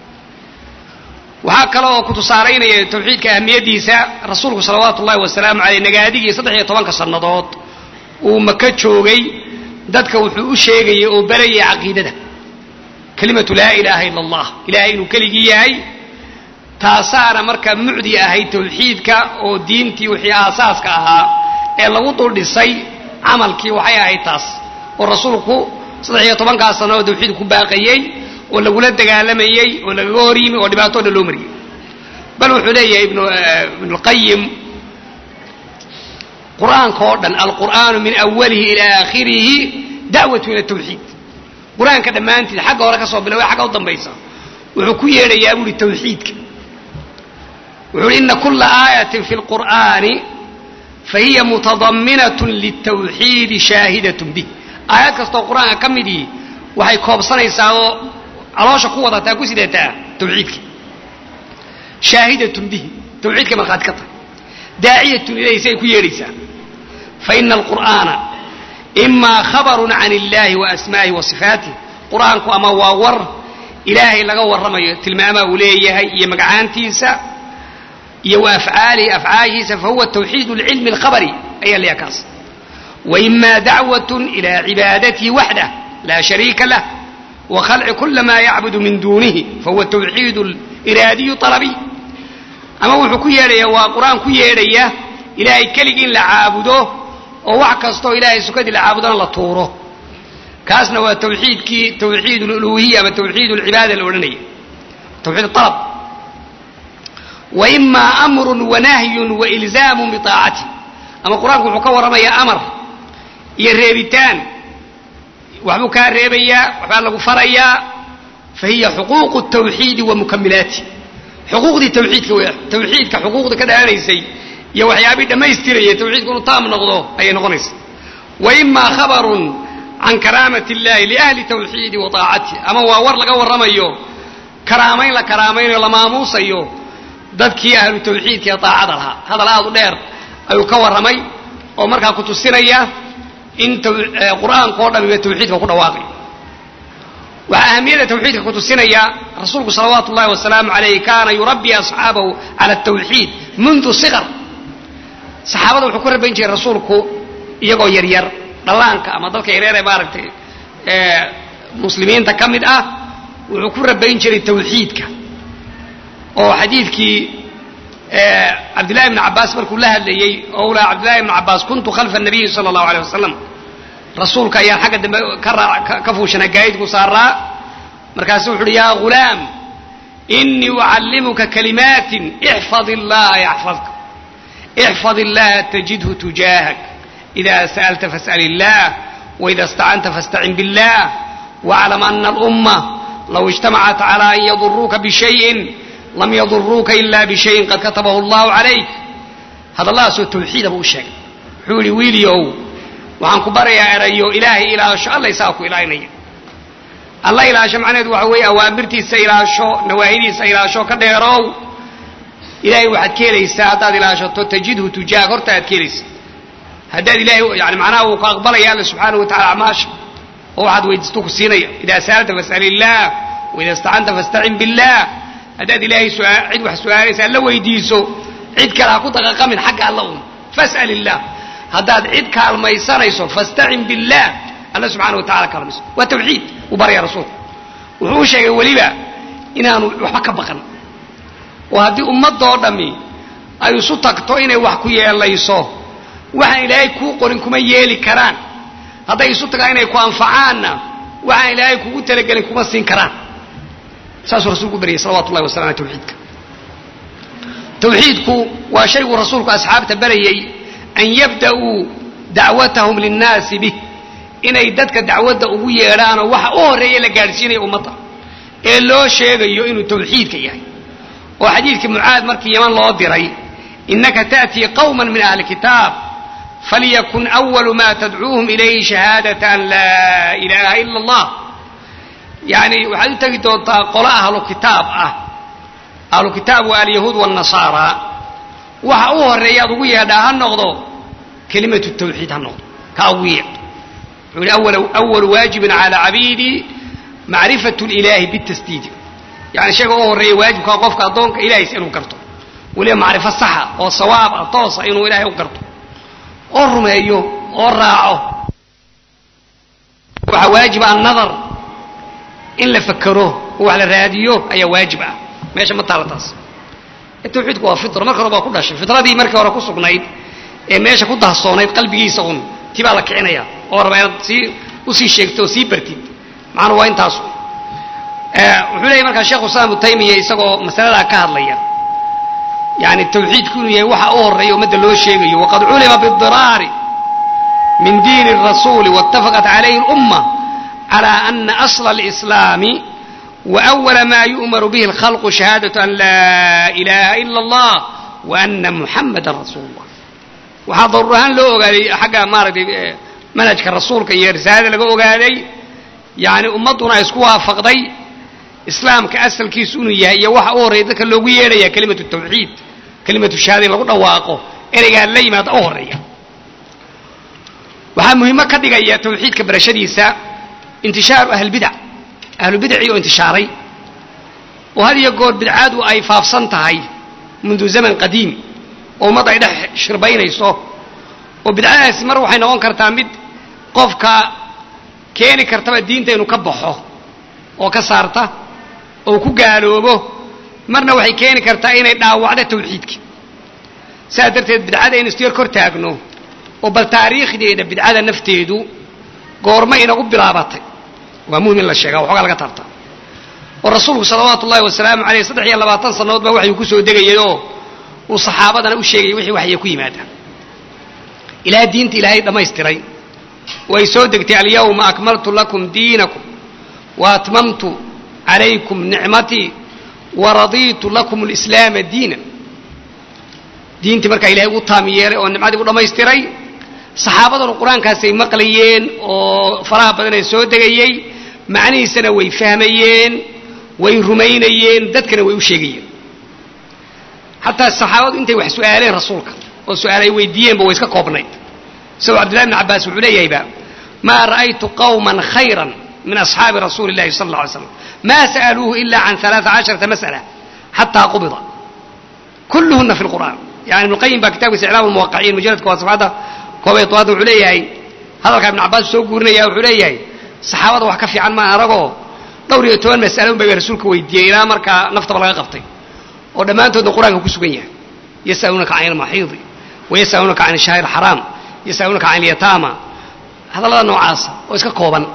waxaa kale oo ku tusaalaynaya tawxiidka ahamiyaddiisa rasuulku salawaatu ullahi wasalaamu caleyh nagaadigii saddex iyo tobanka sannadood uu maka joogay dadka wuxuu u sheegayay oo barayay caqiidada kelimatu laa ilaaha ila allah ilahay inuu keligii yahay taasaana marka mucdi ahayd tawxiidka oo diintii wixii aasaaska ahaa ee lagu dul dhisay camalkii waxay ahayd taas oo rasuulku saddex iyo tobankaas sano oo tawxiid ku baaqayey oo lagula dagaalamayey oo lagaga hor yimi oo dhibaato dhan loo mariyey bal wuxuu leeyahay ibnulqayim qur-aanka oo dhan alqur'aanu min awalihi ilaa aakhirihi da'watu ila tawxiid qur-aanka dhammaantied xagga hore ka soo bilaway xagga u dambaysa wuxuu ku yeedhayaa buuhi tawxiidka wuxuu uhi ina kula aayatin fi lqur'aani fahiya mutadaminatun litawxiidi shaahidatun bih aayad kastoo qur-aanka ka midii waxay koobsanaysaa oo caloosha ku wadataa ku sidataa tawxiidka shaahidatun bihi tawxiidkay markhaati ka tahay daaciyatun ilayhi si ay ku yeedhaysaa faina alqur'aana imaa khabarun can illahi wa asmaa'ihi wa sifaatih qur-aanku ama waa war ilaahay laga warramayo tilmaamaa uu leeyahay iyo magacaantiisa iyo wa afcaalihi afcaashiisa fahuwa tawxiid lcilmi alkhabari ayaa leeyahay kaas وإما دعوة إلى عبادته وحده لا شريك له وخلع كل ما يعبد من دونه فهو التوحيد الإرادي طلبي أما وحو كياليا وقرآن كياليا إلهي كلق لعابده ووعكستو إلهي سكد لعابده لطوره كاسنا هو توحيد كي توحيد الألوهية وتوحيد العبادة الأولانية توحيد الطلب وإما أمر ونهي وإلزام بطاعته أما القرآن وحو كورميا أمر iyo reebitaan waxbuu kaa reebayaa waxbaa lagu farayaa fa hiya xuquuqu tawxiidi wa mukamilaati xuquuqdii tawxiidka w tawxiidka xuquuqda ka dhalanaysay iyo waxyaabii dhammaystiraya tawxiidku inuu taam noqdo ayay noqonaysa wa imaa khabarun can karaamati illahi liahli tawxiidi wa taacatih ama waa war laga warramayo karaamayn la karaamaynayo la maamuusayo dadkii ahlu tawxiidka ee taacada lahaa hadal aad u dheer ayuu ka warramay oo markaa ku tusinaya in qur'aanka o dhamiba tawxiidka ku dhawaaqay waxaa ahamiyadda tawxiidka ku tusinaya rasuulku salawaatu ullahi wasalaamu alayh kaana yurabbi asxaabahu cala tawxiid mundu siqar saxaabada wuxuu ku rabayn jiray rasuulku iyagoo yaryar dhallaanka ama dadka yaryar ee maaragtay muslimiinta ka mid ah wuxuu ku rabayn jiray tawxiidka oo xadiidkii cabdillahi bn cabaas markuu la hadlayey oo u lahaa cabdillahi bn cabaas kuntu khalfa nabiyi sala allahu aleyh wasalam rasuulka ayaan xagga dambe ka fuushanaa gaayidku saaraa markaasu wuxu uhi yaa ghulaam inii ucallimuka kalimaatin ixfad illaha yaxfadka ixfad illaha tajidhu tujaahak ida sa'alta fas'al illah waida istacanta fastacin billah waclam ana alumma low ijtamacat cala an yaduruuka bishayin lam yaduruuka ila bishayin qad katabahu allahu calayk hadalladaasoo tawxiida buu u sheegay wuxuu yihi wiiliow waxaan ku barayaa erayo ilaahay ilaasho alla isaga ku ilaalinaya alla ilaasho macnaheedu waxa weeye awaamirtiisa ilaasho nawaahidiisa ilaasho ka dheerow ilahay waxaad ka helaysaa haddaad ilaashato tajidhu tujaag horta aad ka helaysaa haddaad ilahay yani macnaha uu ku aqbalaya alla subxaanahu wa tacala acmaasha oo waxaad weydiisto ku siinaya idaa sa'alta fas'al illah waida istacanta fastacin billah haddaad ilaahay cid wax su-aalaysa alla weydiiso cid kale ha ku daqaqamin xagga alla un fas'al illah haddaad cid kaalmaysanayso fastacin billah alla subxana wa tacala kaalmayso waa tawxiid uu baraya rasuulka wuxuu u sheegay weliba inaanu waxba ka baqan oo haddii ummadoo dhammi ay isu tagto inay wax ku yeelayso waxaan ilaahay kuu qorin kuma yeeli karaan hadday isu tagaan inay ku anfacaanna waxaan ilaahay kugu talagelin kuma siin karaan saasuu rasuulku baryay salawatu ullahi wasalam ala tawxiidka tawxiidku waa shayguu rasuulku asxaabta barayay an yabda'uu dacwatahum linnaasi bih inay dadka dacwadda ugu yeedhaanoo waxa u horreeya la gaadhsiinaya ummadda ee loo sheegayo inuu tawxiidka yahay oo xadiidkii mucaad markii yaman loo diray innaka ta'tii qawman min ahli kitaab falyakun awalu ma tadcuuhum ilayhi shahaadata an laa ilaaha ila allah yacni waxaad u tegi doontaa qolo ahlu kitaab ah ahlu kitaab waa alyahuud waannasaara waxa u horreeya aad ugu yeedhaa ha noqdo kelimatu tawxiid ha noqdo ka ugu yeedh wuxuu yihi awalu waajibin cala cabiidi macrifatu lilahi bitasdiidi yani shayga u horreeya waajibkaa qofka addoonka ilahays inuu garto weliba macrifo saxa oo sawaab ah toosa inuu ilaahay u garto oo rumeeyo oo raaco waxaa waajiba annadar in la fakero oo wax la raadiyo ayaa waajib ah meesha ma taala taas tawxiidku waa fitra marka hore baa ku dhashay fitradii markii hore ku sugnayd ee meesha ku dahsoonayd qalbigiisa un ti baa la kicinaya oo rabaa inaad sii usii sheegto oo sii bartid macnuu waa intaasu wuxuu leeyahy markaa sheekhu islam ibnu taymiya isagoo masaladaa ka hadlaya yani tawxiidku inuu yahay waxa u horreeya ummadda loo sheegayo waqad culima bidiraari min diini الrasuuli waاtafaqat calayhi اlumma calى ana asla اlislaami waأwala ma yu'maru bihi اlkhalqu shahaadaة an laa ilaha ila اllah waana muxamada rasuul اllah waxaa daruur ahaan loo ogaaday xagga maaragtay manhajka rasuulka iyo risaalada laga ogaaday yani ummadduna ay isku waafaqday islaamka asalkiisu inuu yahay iyo waxa u horreeya dadka loogu yeedhaya kelimatu tawxiid kelimatu shahaada in lagu dhawaaqo ereygaa la yimaada u horreeya waxaa muhiimo ka dhigaya tawxiidka barashadiisa intishaaru ahlbidac ahlubidacii oo intishaaray oo had iyo goor bidcaadu ay faafsan tahay mundu zaman qadiim oo ummad ay dhex shirbaynayso oo bidcadaasi mar waxay noqon kartaa mid qofka keeni kartaba diinta inuu ka baxo oo ka saarta oo ku gaaloobo marna waxay keeni kartaa inay dhaawacdo tawxiidka saas darteed bidcada inu istyar kor taagno oo bal taariikhdeeda bidcada nafteedu goorma inagu bilaabatay waa muhim in la sheega waxoogaa laga taabta oo rasuulku salawaatu ullahi wasalaamu aleyh saddex iyo labaatan sannadood baa waxyu ku soo degayay oo uu saxaabadana u sheegayay wixii waxya ku yimaada ilaa diinta ilaahay dhammaystiray way soo degtay alyawma akmaltu lakum diinakum wa atmamtu calaykum nicmatii wa radiitu lakum alislaama diina diintii markaa ilahay ugu taami yeelay oo nimcadii u dhammaystiray saxaabaduna qur-aankaasay maqlayeen oo faraha badan ee soo degayey macnihiisana way fahmayeen way rumaynayeen dadkana way u sheegayeen xataa saxaabadu intay wax su'aaleen rasuulka oo su'aal ay weydiiyeenba way iska koobnayd isagoo cabdillahi bn cabbaas wuxuu leeyahayba maa ra'aytu qawman khayran min asxaabi rasuuli illahi sala alla alay slam ma sa'aluuhu ila can alaaa casharata mas'ala xataa qubida kulluhuna fi lqur'an yani ibnu qayim baa kitabkiisa iclaam lmuwaqiciin mujaladka waa safxadda koobay tobaad wuxuu leeyahay hadalkaa ibnu cabbaas soo guurinaya wuxuu leeyahay saxaabada wax ka fiican maa aragoo dhowr iyo toban mas'alo un bay rasuulka weydiiyey ilaa markaa naftaba laga qabtay oo dhammaantoodna qur-aanka ku sugan yahay yas'aluunaka can ilmaxiidi wayas'aluunaka can ishahri alxaraam yas'aluunaka can ilyataama hadallada noocaasa oo iska kooban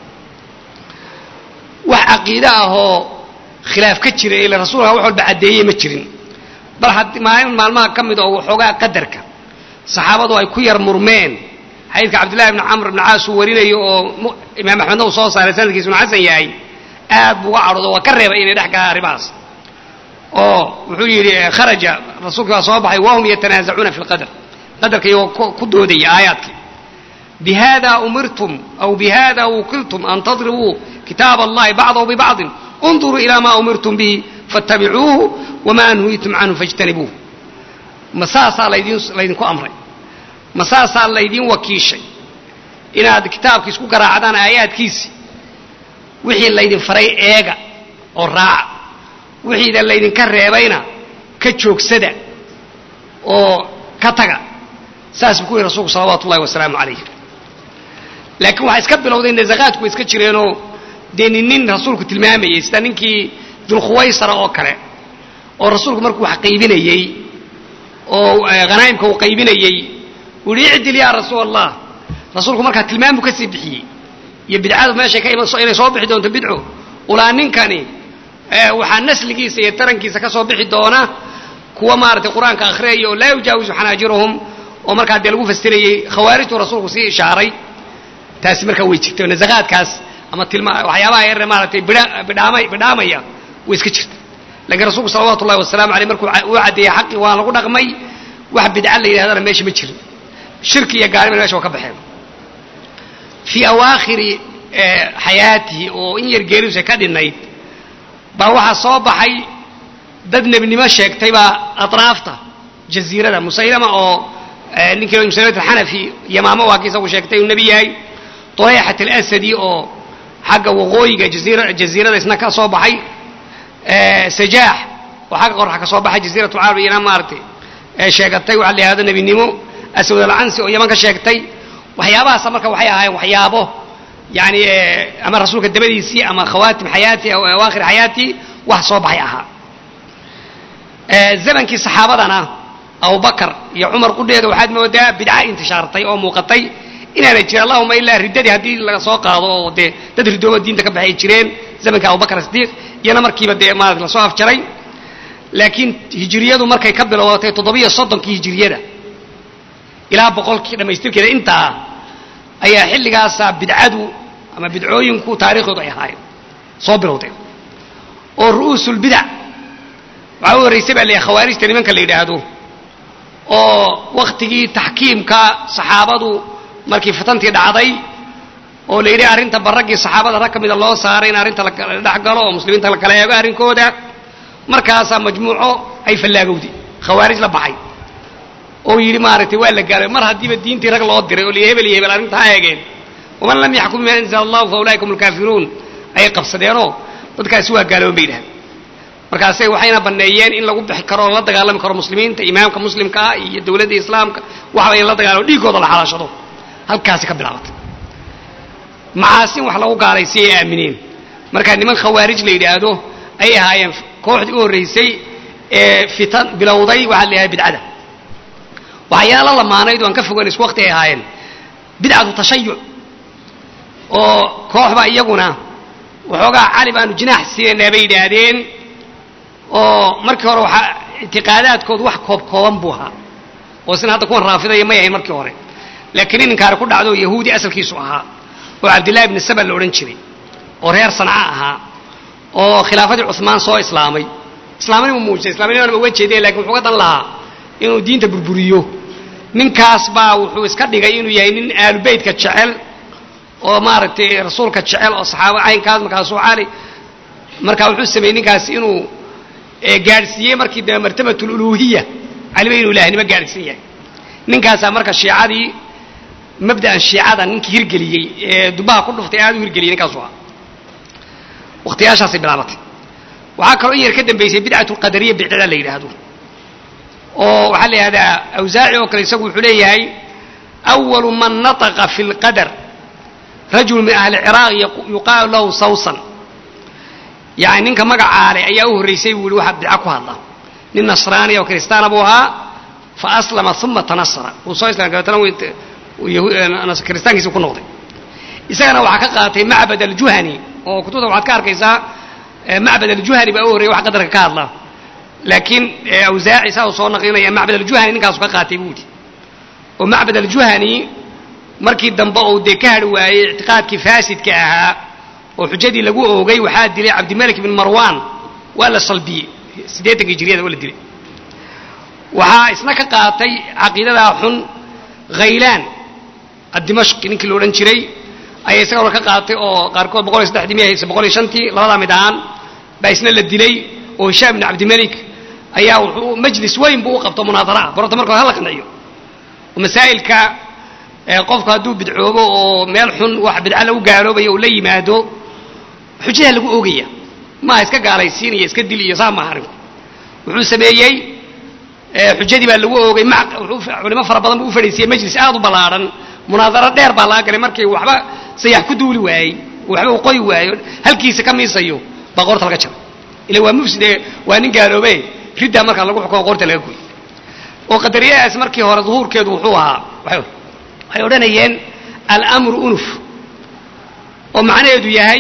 wax caqiide ah oo khilaaf ka jira ila rasuulka wax walba caddeeyey ma jirin bal had maalin maalmaha ka mid oo waxoogaa qadarka saxaabadu ay ku yar murmeen xadiidka cabdillahi ibni camr ibni caas uu warinayo oo imaam axmedna uu soo saaray sanadkiisu inu xasan yahay aad buu uga cadhoodo waa ka reebay inay dhex galaan arrimahaas oo wuxuu yidhi kharaja rasuulkii baa soo baxay wahum yatanaasacuuna fi lqadar qadarka iyagoo ku doodaya aayaadkii bihada umirtum aw bihada wukiltum an tadribuu kitaab allahi bacdahu bibacdin unduruu ila ma umirtum bihi fattabicuuhu wamaa nuhiitum canhu fajtanibuuh ma saasaa laydin laydinku amray ma saasaa laydin wakiishay inaad kitaabka isku garaacdaan aayaadkiisi wixii laydin faray eega oo raaca wixiida laydinka reebayna ka joogsada oo ka taga saas buu ku yihi rasuulku salawaatu ullahi wasalaamu calayh laakiin waxaa iska bilowday nasaqaadku way iska jireenoo dee nin nin rasuulku tilmaamayay sida ninkii dulkhuwaysara oo kale oo rasuulku markuu wax qaybinayey oo hanaa'imka uu qaybinayey uu yihi icdil yaa rasuul allah rasuulku markaa tilmaam buu ka sii bixiyey iyo bidcadu meeshay ka iman inay soo bixi doonto bidco ulaa ninkani waxaa nasligiisa iyo tarankiisa ka soo bixi doona kuwa maaragtay qur-aanka akhriyaya oo laa yujaawisu xanaajirahum oo markaa dee lagu fasirayey khawaarijtuu rasuulku sii ishaaray taasi markaa way jirtay nasaqaadkaas ama tilma waxyaabaha yarre maaragtay bidhaamay bidhaamaya way iska jirta lakiin rasuulku salawatu ullahi wasalamu aleyh markuu uu caddeeyey xaqii waa lagu dhaqmay wax bidca la yidhahdana meesha ma jirin shirki iyo gaalima mesha waa ka baxeen fii awaakhiri xayaatihi oo in yar geeridusa ka dhinnayd baa waxaa soo baxay dad nebinimo sheegtay baa atraafta jaziirada musaylama oo ninkii musaylamat alxanafi yamaamo waa kii isagu sheegtay uu nebi yahay طuleyxat alasadi oo xagga waqooyiga jaziirada isna ka soo baxay sajaax oo xagga qorxa ka soo baxay jaziirat lcarab iyana maaragtay sheegatay waxaa la yihahdo nebinimo aswad alcansi oo yaman ka sheegtay waxyaabahaasa marka waxay ahaayeen waxyaabo yani ama rasuulka dabadiisii ama khawaatim xayaati aw awaakhir xayaati wax soo baxay ahaa zamankii saxaabadana abubakar iyo cumar qudheeda waxaad moodaa bidca intishaartay oo muuqatay inaanay jirin allahuma ilaa riddadii haddii laga soo qaado oo dee dad ridooba diinta ka baxay jireen zamanka abubakar sidiiq iyana markiiba dee maarata lasoo afjaray laakiin hijiriyadu markay ka bilowdatay toddobiyo soddonkii hijiriyada ilaa boqolkii dhammaystirkeeda intaa ayaa xilligaasaa bidcadu ama bidcooyinku taariikhdoodu ay ahaayeen soo bilowdeen oo ru'uusulbidac waxaa u horraysay baa leeyahay khawaarijta nimanka la yidhaahdo oo wakhtigii taxkiimka saxaabadu markii fitantii dhacday oo la yidhi arrinta baraggii saxaabada rag ka mida loo saaray in arrinta la dhex galo oo muslimiinta la kala eego arrinkooda markaasaa majmuuco ay fallaagowday khawaarij la baxay oo yidhi maaragtay waa la gaalay mar haddiiba diintii rag loo diray oo la hebel iyo hebel arrinta ha eegeen waman lam yaxkum bima anzala allahu fa ulaika hum alkaafiruun ayay qabsadeenoo dadkaasi waa gaaloon bay yidhahdeen markaasay waxayna banneeyeen in lagu bixi karo oo la dagaalami karo muslimiinta imaamka muslimka ah iyo dowladda islaamka waxba in la dagaalamo dhiiggooda la xalaashado halkaasi ka bilaabatay macaasin wax lagu gaalay si ay aamineen markaa niman khawaarij la yidhaahdo ayay ahaayeen kooxdii u horraysay ee fitan bilowday waxaa la yidhahda bidcada waxyaala lamaanayd oo aan ka fogayn isku waqti ay ahaayeen bidcatu tashayuc oo kooxba iyaguna waxoogaa cali baanu jinaax siinaynaa bay yidhaahdeen oo markii hore waxaa ictiqaadaadkoodu wax koob kooban buu ahaa oo sina hadda kuwan raafidaya may ahayn markii hore laakiin nin inkaari ku dhacdo yahuudi asalkiisu ahaa oo cabdillahi ibni saba la odhan jiray oo reer sanca ahaa oo khilaafadii cumaan soo islaamay islaamnimu muujisay islamnimana uga jeedee lakin wuxuu ka dan lahaa inuu diinta burburiyo ninkaas baa wuxuu iska dhigay inuu yahay nin aalubeytka jecel oo maaragtay rasuulka jecel oo saxaaba caynkaas markaasuu cali markaa wuxuu sameeyey ninkaas inuu gaadhsiiyey markii dambe martabat luluhiya caliba inuu ilaahnimo gaadhsiin yahay ninkaasaa marka shiicadii mabda'an shiicada ninkii hirgeliyey ee dubaha ku dhuftay aad u hirgeliyey ninkaasu ah wakhtiyaashaasay bilaabatay waxaa kaloo in yar ka dambaysay bidcatu lqadariya bidcada la yidhaahdo oo waxaa la yidhahdaa awsaaci oo kale isagu wuxuu leeyahay awalu man nataqa fi lqadar rajul min ahli ciraaq yuqaalu lahu sawsan yani ninka magacaale ayaa u horraysay buu yihi waxaa bidca ku hadla nin nasraaniya oo kiristaana buu ahaa fa aslama uma tanasara wuu soo islamay dabeetana kiristaankiisi ku noqday isagana waxaa ka qaatay macbad aljuhani oo kutubta waxaad ka arkaysaa macbad aljuhani baa u horreeyay wax qadarka ka hadla laakiin awsaaci saa uu soo naqlinaya macbad aljuhani ninkaasu ka qaatay buu yidhi oo macbad aljuhani markii dambe uu dee ka hadhi waayey ictiqaadkii faasidka ahaa oo xujadii lagu oogay waxaa dilay cabdimalik bin marwan waa la salbiyey siddeetankii jiriyada waa la dilay waxaa isna ka qaatay caqiidadaa xun khaylaan addimashqi ninkii la odhan jiray ayaa isaga hore ka qaatay oo qaarkood boqol iyo saddexdii miya hayse boqol iyo shantii labadaa mid ahaan baa isna la dilay oo hishaam bin cabdimalik ayaa wuxuu majlis weyn buu u qabto munaadara ah barota markood hala qanciyo oo masaa'ilka qofku hadduu bidcoobo oo meel xun wax bidca lagu gaaloobayo uu la yimaado xujaha lagu oogaya maaha iska gaalaysiin iyo iska dil iyo saa maaha arrinku wuxuu sameeyey xujadii baa lagu oogay culimo fara badan buu u fadhiisiyey majlis aad u ballaadhan munaadaro dheer baa laga galay markii waxba sayax ku duuli waayey waxba uu qoy waayo halkiisa ka miisayo baa qoorta laga jaray ila waa mufside waa nin gaaloobe riddaa markaa lagu xukumo qorta laga goy oo qadariyadaas markii hore duhuurkeedu wuxuu ahaa waxay odhanayeen almru unuf oo macnaheedu yahay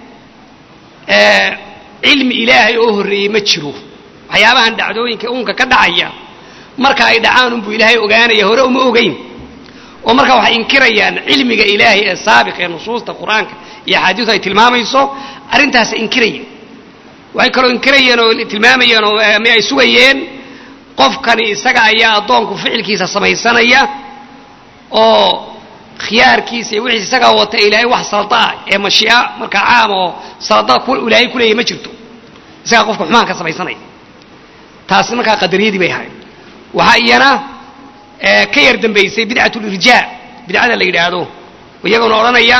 cilmi ilaahay oo horreeyey ma jiro waxyaabahan dhacdooyinka uunka ka dhacaya marka ay dhacaan unbuu ilaahay ogaanaya hore uma ogeyn oo marka waxay inkirayaan cilmiga ilaahay ee saabiq ee nusuusta qur-aanka iyo axaadiistu ay tilmaamayso arrintaasa inkirayeen waxay kaloo inkirayeen oo tilmaamayeen oo ama ay sugayeen qofkani isaga ayaa addoonku ficilkiisa samaysanaya oo khiyaarkiisa iyo wixiis isagaa wata ilaahay wax saldaa ee mashii'a markaa caam oo salada ilaahay ku leeyahy ma jirto isagaa qofka xumaan ka samaysanaya taasi markaa qadariyadii bay ahayd waxaa iyana ka yar dambaysay bidcat lirjaa bidcada la yidhaahdo iyaguna odhanaya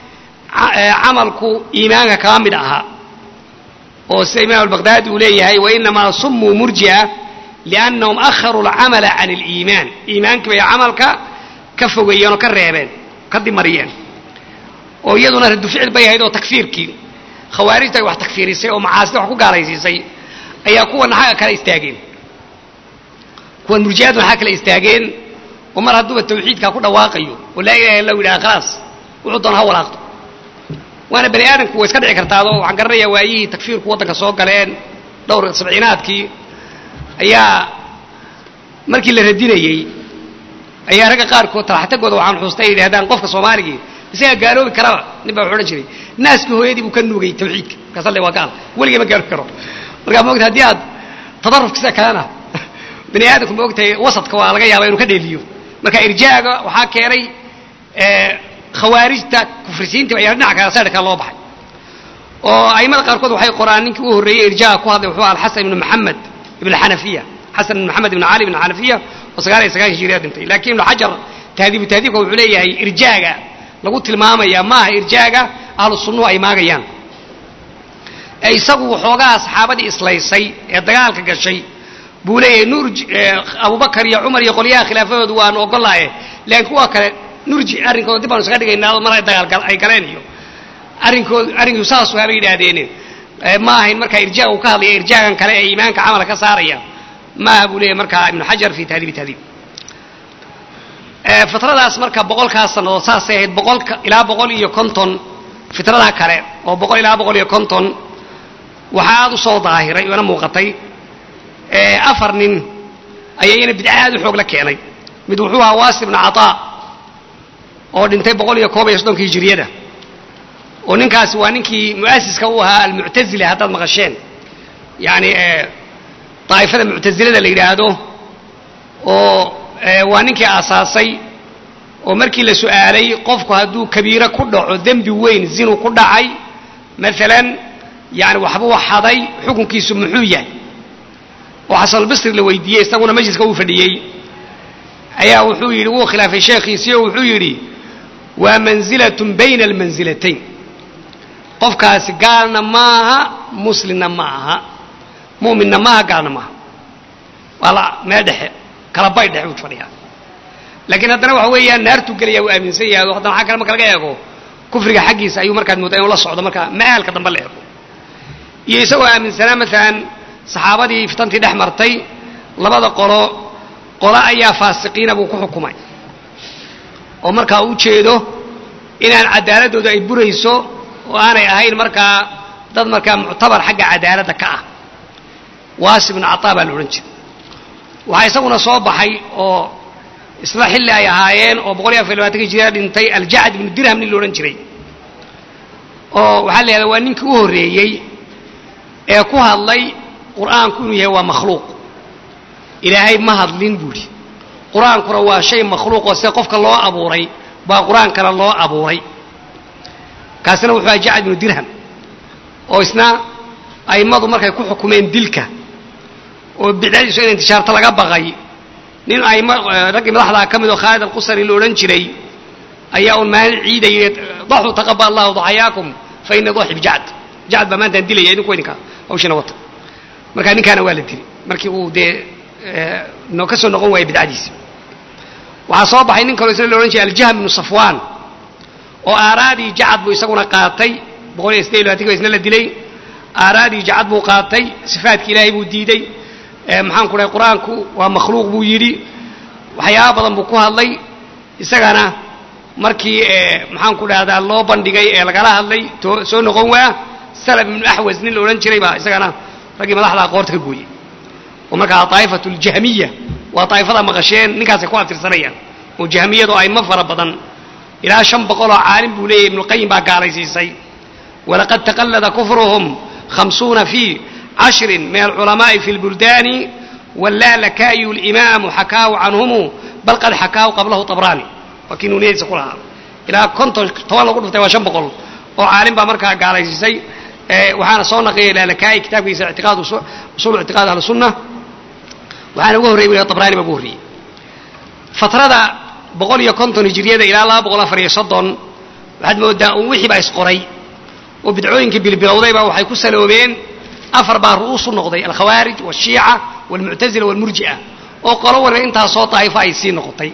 camalku iimaanka kama mid ahaa oo sida imaam albaqdaadi uu leeyahay wainamaa sumuu murji'a liannahum akharuu alcamala can aliimaan iimaankii bay camalka ka fogeeyeen oo ka reebeen ka dimariyeen oo iyaduna raddu ficil bay ahayd oo takfiirkii khawaarijta ay wax takfiirisay oo macaasida wax ku gaalaysiisay ayaa kuwana xagga kale istaageen kuwan murji'aduna xagga kale istaageen oo mar hadduuba tawxiidkaa ku dhawaaqayo oo laa ilaha illa yidhaha khalaas wuxuu doona ha walaaqdo waana bani aadamku way iska dhici kartaado waxaan garanayaa waayihii takfiirku waddanka soo galeen dhowr sabciinaadkii ayaa markii la radinayey ayaa ragga qaarkood talaxtagooda waxaan xuustay ay yidhahdaan qofka soomaaligii isagaa gaaloobi karaba nin baa wuxu odhan jiray naaskii hooyadii buu ka nuugay tawxiidka markaas le waa gaal weligay ma gaaloobi karo markaa maogta haddii aad tadarufkiisa kalena bani aadamku ma ogtahay wasadka waa laga yaaba inuu ka dheeliyo marka irjaaga waxaa keenay khawaarijta kufrisiinta ayaa dhinaca kale saydhka loo baxay oo aimada qaarkood waxay qoraan ninkii u horreeyey irjaaga ku hadlay wuxuu alxasan ibnu maxamed ibn xanafiya xasan ibn maxamed ibn cali ibn xanafiya oo sagaal iyo sagaashan hijiriya dhintay laakiin ibnu xajar tahdiibu tahdiibka wuxuu leeyahay irjaaga lagu tilmaamaya maaha irjaaga ahlu sunnuhu ay maagayaan ee isagu waxoogaa saxaabadii islaysay ee dagaalka gashay buu leeyahay nurji abubakar iyo cumar iyo qolyaha khilaafadoodu waanu ogolaaye laakiin kuwa kale nurji arrinkooda dib baanu isaga dhigaynaa mar ay dagaal ay galeen iyo arrinkood arrinku saasuu habay yidhaahdeene ma ahayn markaa irjaaga uu ka hadlaya irjaagan kale ee iimaanka camala ka saaraya maaha buu leeyahay markaa ibnu xajar fi tahdiibi tahdiib fitradaas marka boqolkaas sannadood saasay ahayd boqolka ilaa boqol iyo konton fitrada kale oo boqol ilaa boqol iyo konton waxaa aada u soo daahiray oona muuqatay afar nin ayaa iyana bidca aad u xoog la keenay mid wuxuu ahaa waasi ibnu cataa oo dhintay boqol iyo koob iyo soddonka hijiriyada oo ninkaasi waa ninkii mu'asiska u ahaa almuctazila haddaad maqasheen yacni daa'ifada muctasilada la yidhaahdo oo waa ninkii aasaasay oo markii la su'aalay qofku hadduu kabiiro ku dhaco dembi weyn zinu ku dhacay maalan yani waxbuu xaday xukunkiisu muxuu yahay oo xasanulbasri la weydiiyey isaguna majliska uu fadhiyey ayaa wuxuu yidhi wuu khilaafay sheekhiisii oo wuxuu yidhi waa manzilatun bayna almansilatayn qofkaasi gaalna maaha muslimna ma aha mu'minna maaha gaalna maaha waa la meel dhexe kala bay dhexe buu fadhiyaa laakiin haddana waxa weeyaan naartuu gelaya uu aaminsan yahay o haddana xag kale marka laga eego kufriga xaggiisa ayuu markaad moodaa inuu la socdo marka ma'aalka dambe la eego iyo isagoo aaminsanaa maalan saxaabadii fitantii dhex martay labada qolo qolo ayaa faasiqiina buu ku xukumay oo markaa u jeedo inaan cadaaladooda ay burayso oo aanay ahayn markaa dad markaa muctabar xagga cadaaladda ka ah waasi ibnu cataa baa la odhan jiray waxaa isaguna soo baxay oo isla xilli ay ahaayeen oo boqol iyo afar iyo labaatanki jira dhintay aljacd ibnu dirham nin la odhan jiray oo waxaa la yahahdaa waa ninkii u horreeyey ee ku hadlay qur'aanku inuu yahay waa makhluuq ilaahay ma hadlin buuhi qur-aankuna waa shay makhluuqoo sida qofka loo abuuray baa qur-aankana loo abuuray kaasina wuxuu aha jacd ibnu dirham oo isna a'immadu markay ku xukumeen dilka oo bidcadiisu in intishaarta laga baqay nin aimo raggii madaxdaa ka mid oo khaalid alqusari la odhan jiray ayaa un maalin ciidayay daxuu taqabal allahu daxayaakum fa ina daxib jacd jacd baa maantaan dilaya idinku idinka hawshina wata marka ninkaana waa la dili markii uu dee no ka soo noqon waayay bidcadiisi waxaa soo baxay nin kaloo isna la odhan jiray aljahm ibnu safwaan oo aaraadii jacad buu isaguna qaatay boqol iyo sideed iyo labatanki ba isna la dilay aaraadii jacad buu qaatay sifaadki ilaahay buu diiday maxaan ku dhahay qur-aanku waa makhluuq buu yidhi waxyaaba badan buu ku hadlay isagana markii maxaan ku dhahdaa loo bandhigay ee lagala hadlay soo noqon waa salab ibnu axwas nin la odhan jiray baa isagana raggii madaxdaa qoorta ka gooyey oo markaa daa'ifatu ljahmiya waa daa'ifada maqasheen ninkaasay ku abtirsanayaan oo jahmiyadu ayma fara badan ilaa shan boqoloo caalim buu leeyahy ibnuqayim baa gaalaysiisay walaqad taqallada kufruhum khamsuuna fii cashrin min alculamaa'i fi lbuldaani wallaalakaayu limaamu xakaahu canhumu bal qad xakaahu qablahu tabraani waa kii nuuniyadiisa ku lahaa ilaa konton toban lagu dhuftay waa shan boqol oo caalim baa markaa gaalaysiisay waxaana soo naqiyay laalakaa'i kitaabkiisa ictiqaad usul ictiqaad ahlusunna waxaana uga horreyay wiliga tabraani baa ugu horreeyey fatrada boqol iyo konton hijiriyada ilaa laba boqol afar iyo soddon waxaad moodaa un wixii baa isqoray oo bidcooyinkii bilbilowdayba waxay ku saloobeen afar baa ru'uusu noqday alkhawaarij walshiica walmuctazila walmurji'a oo qolo waliba intaasoo daa'ifo ay sii noqotay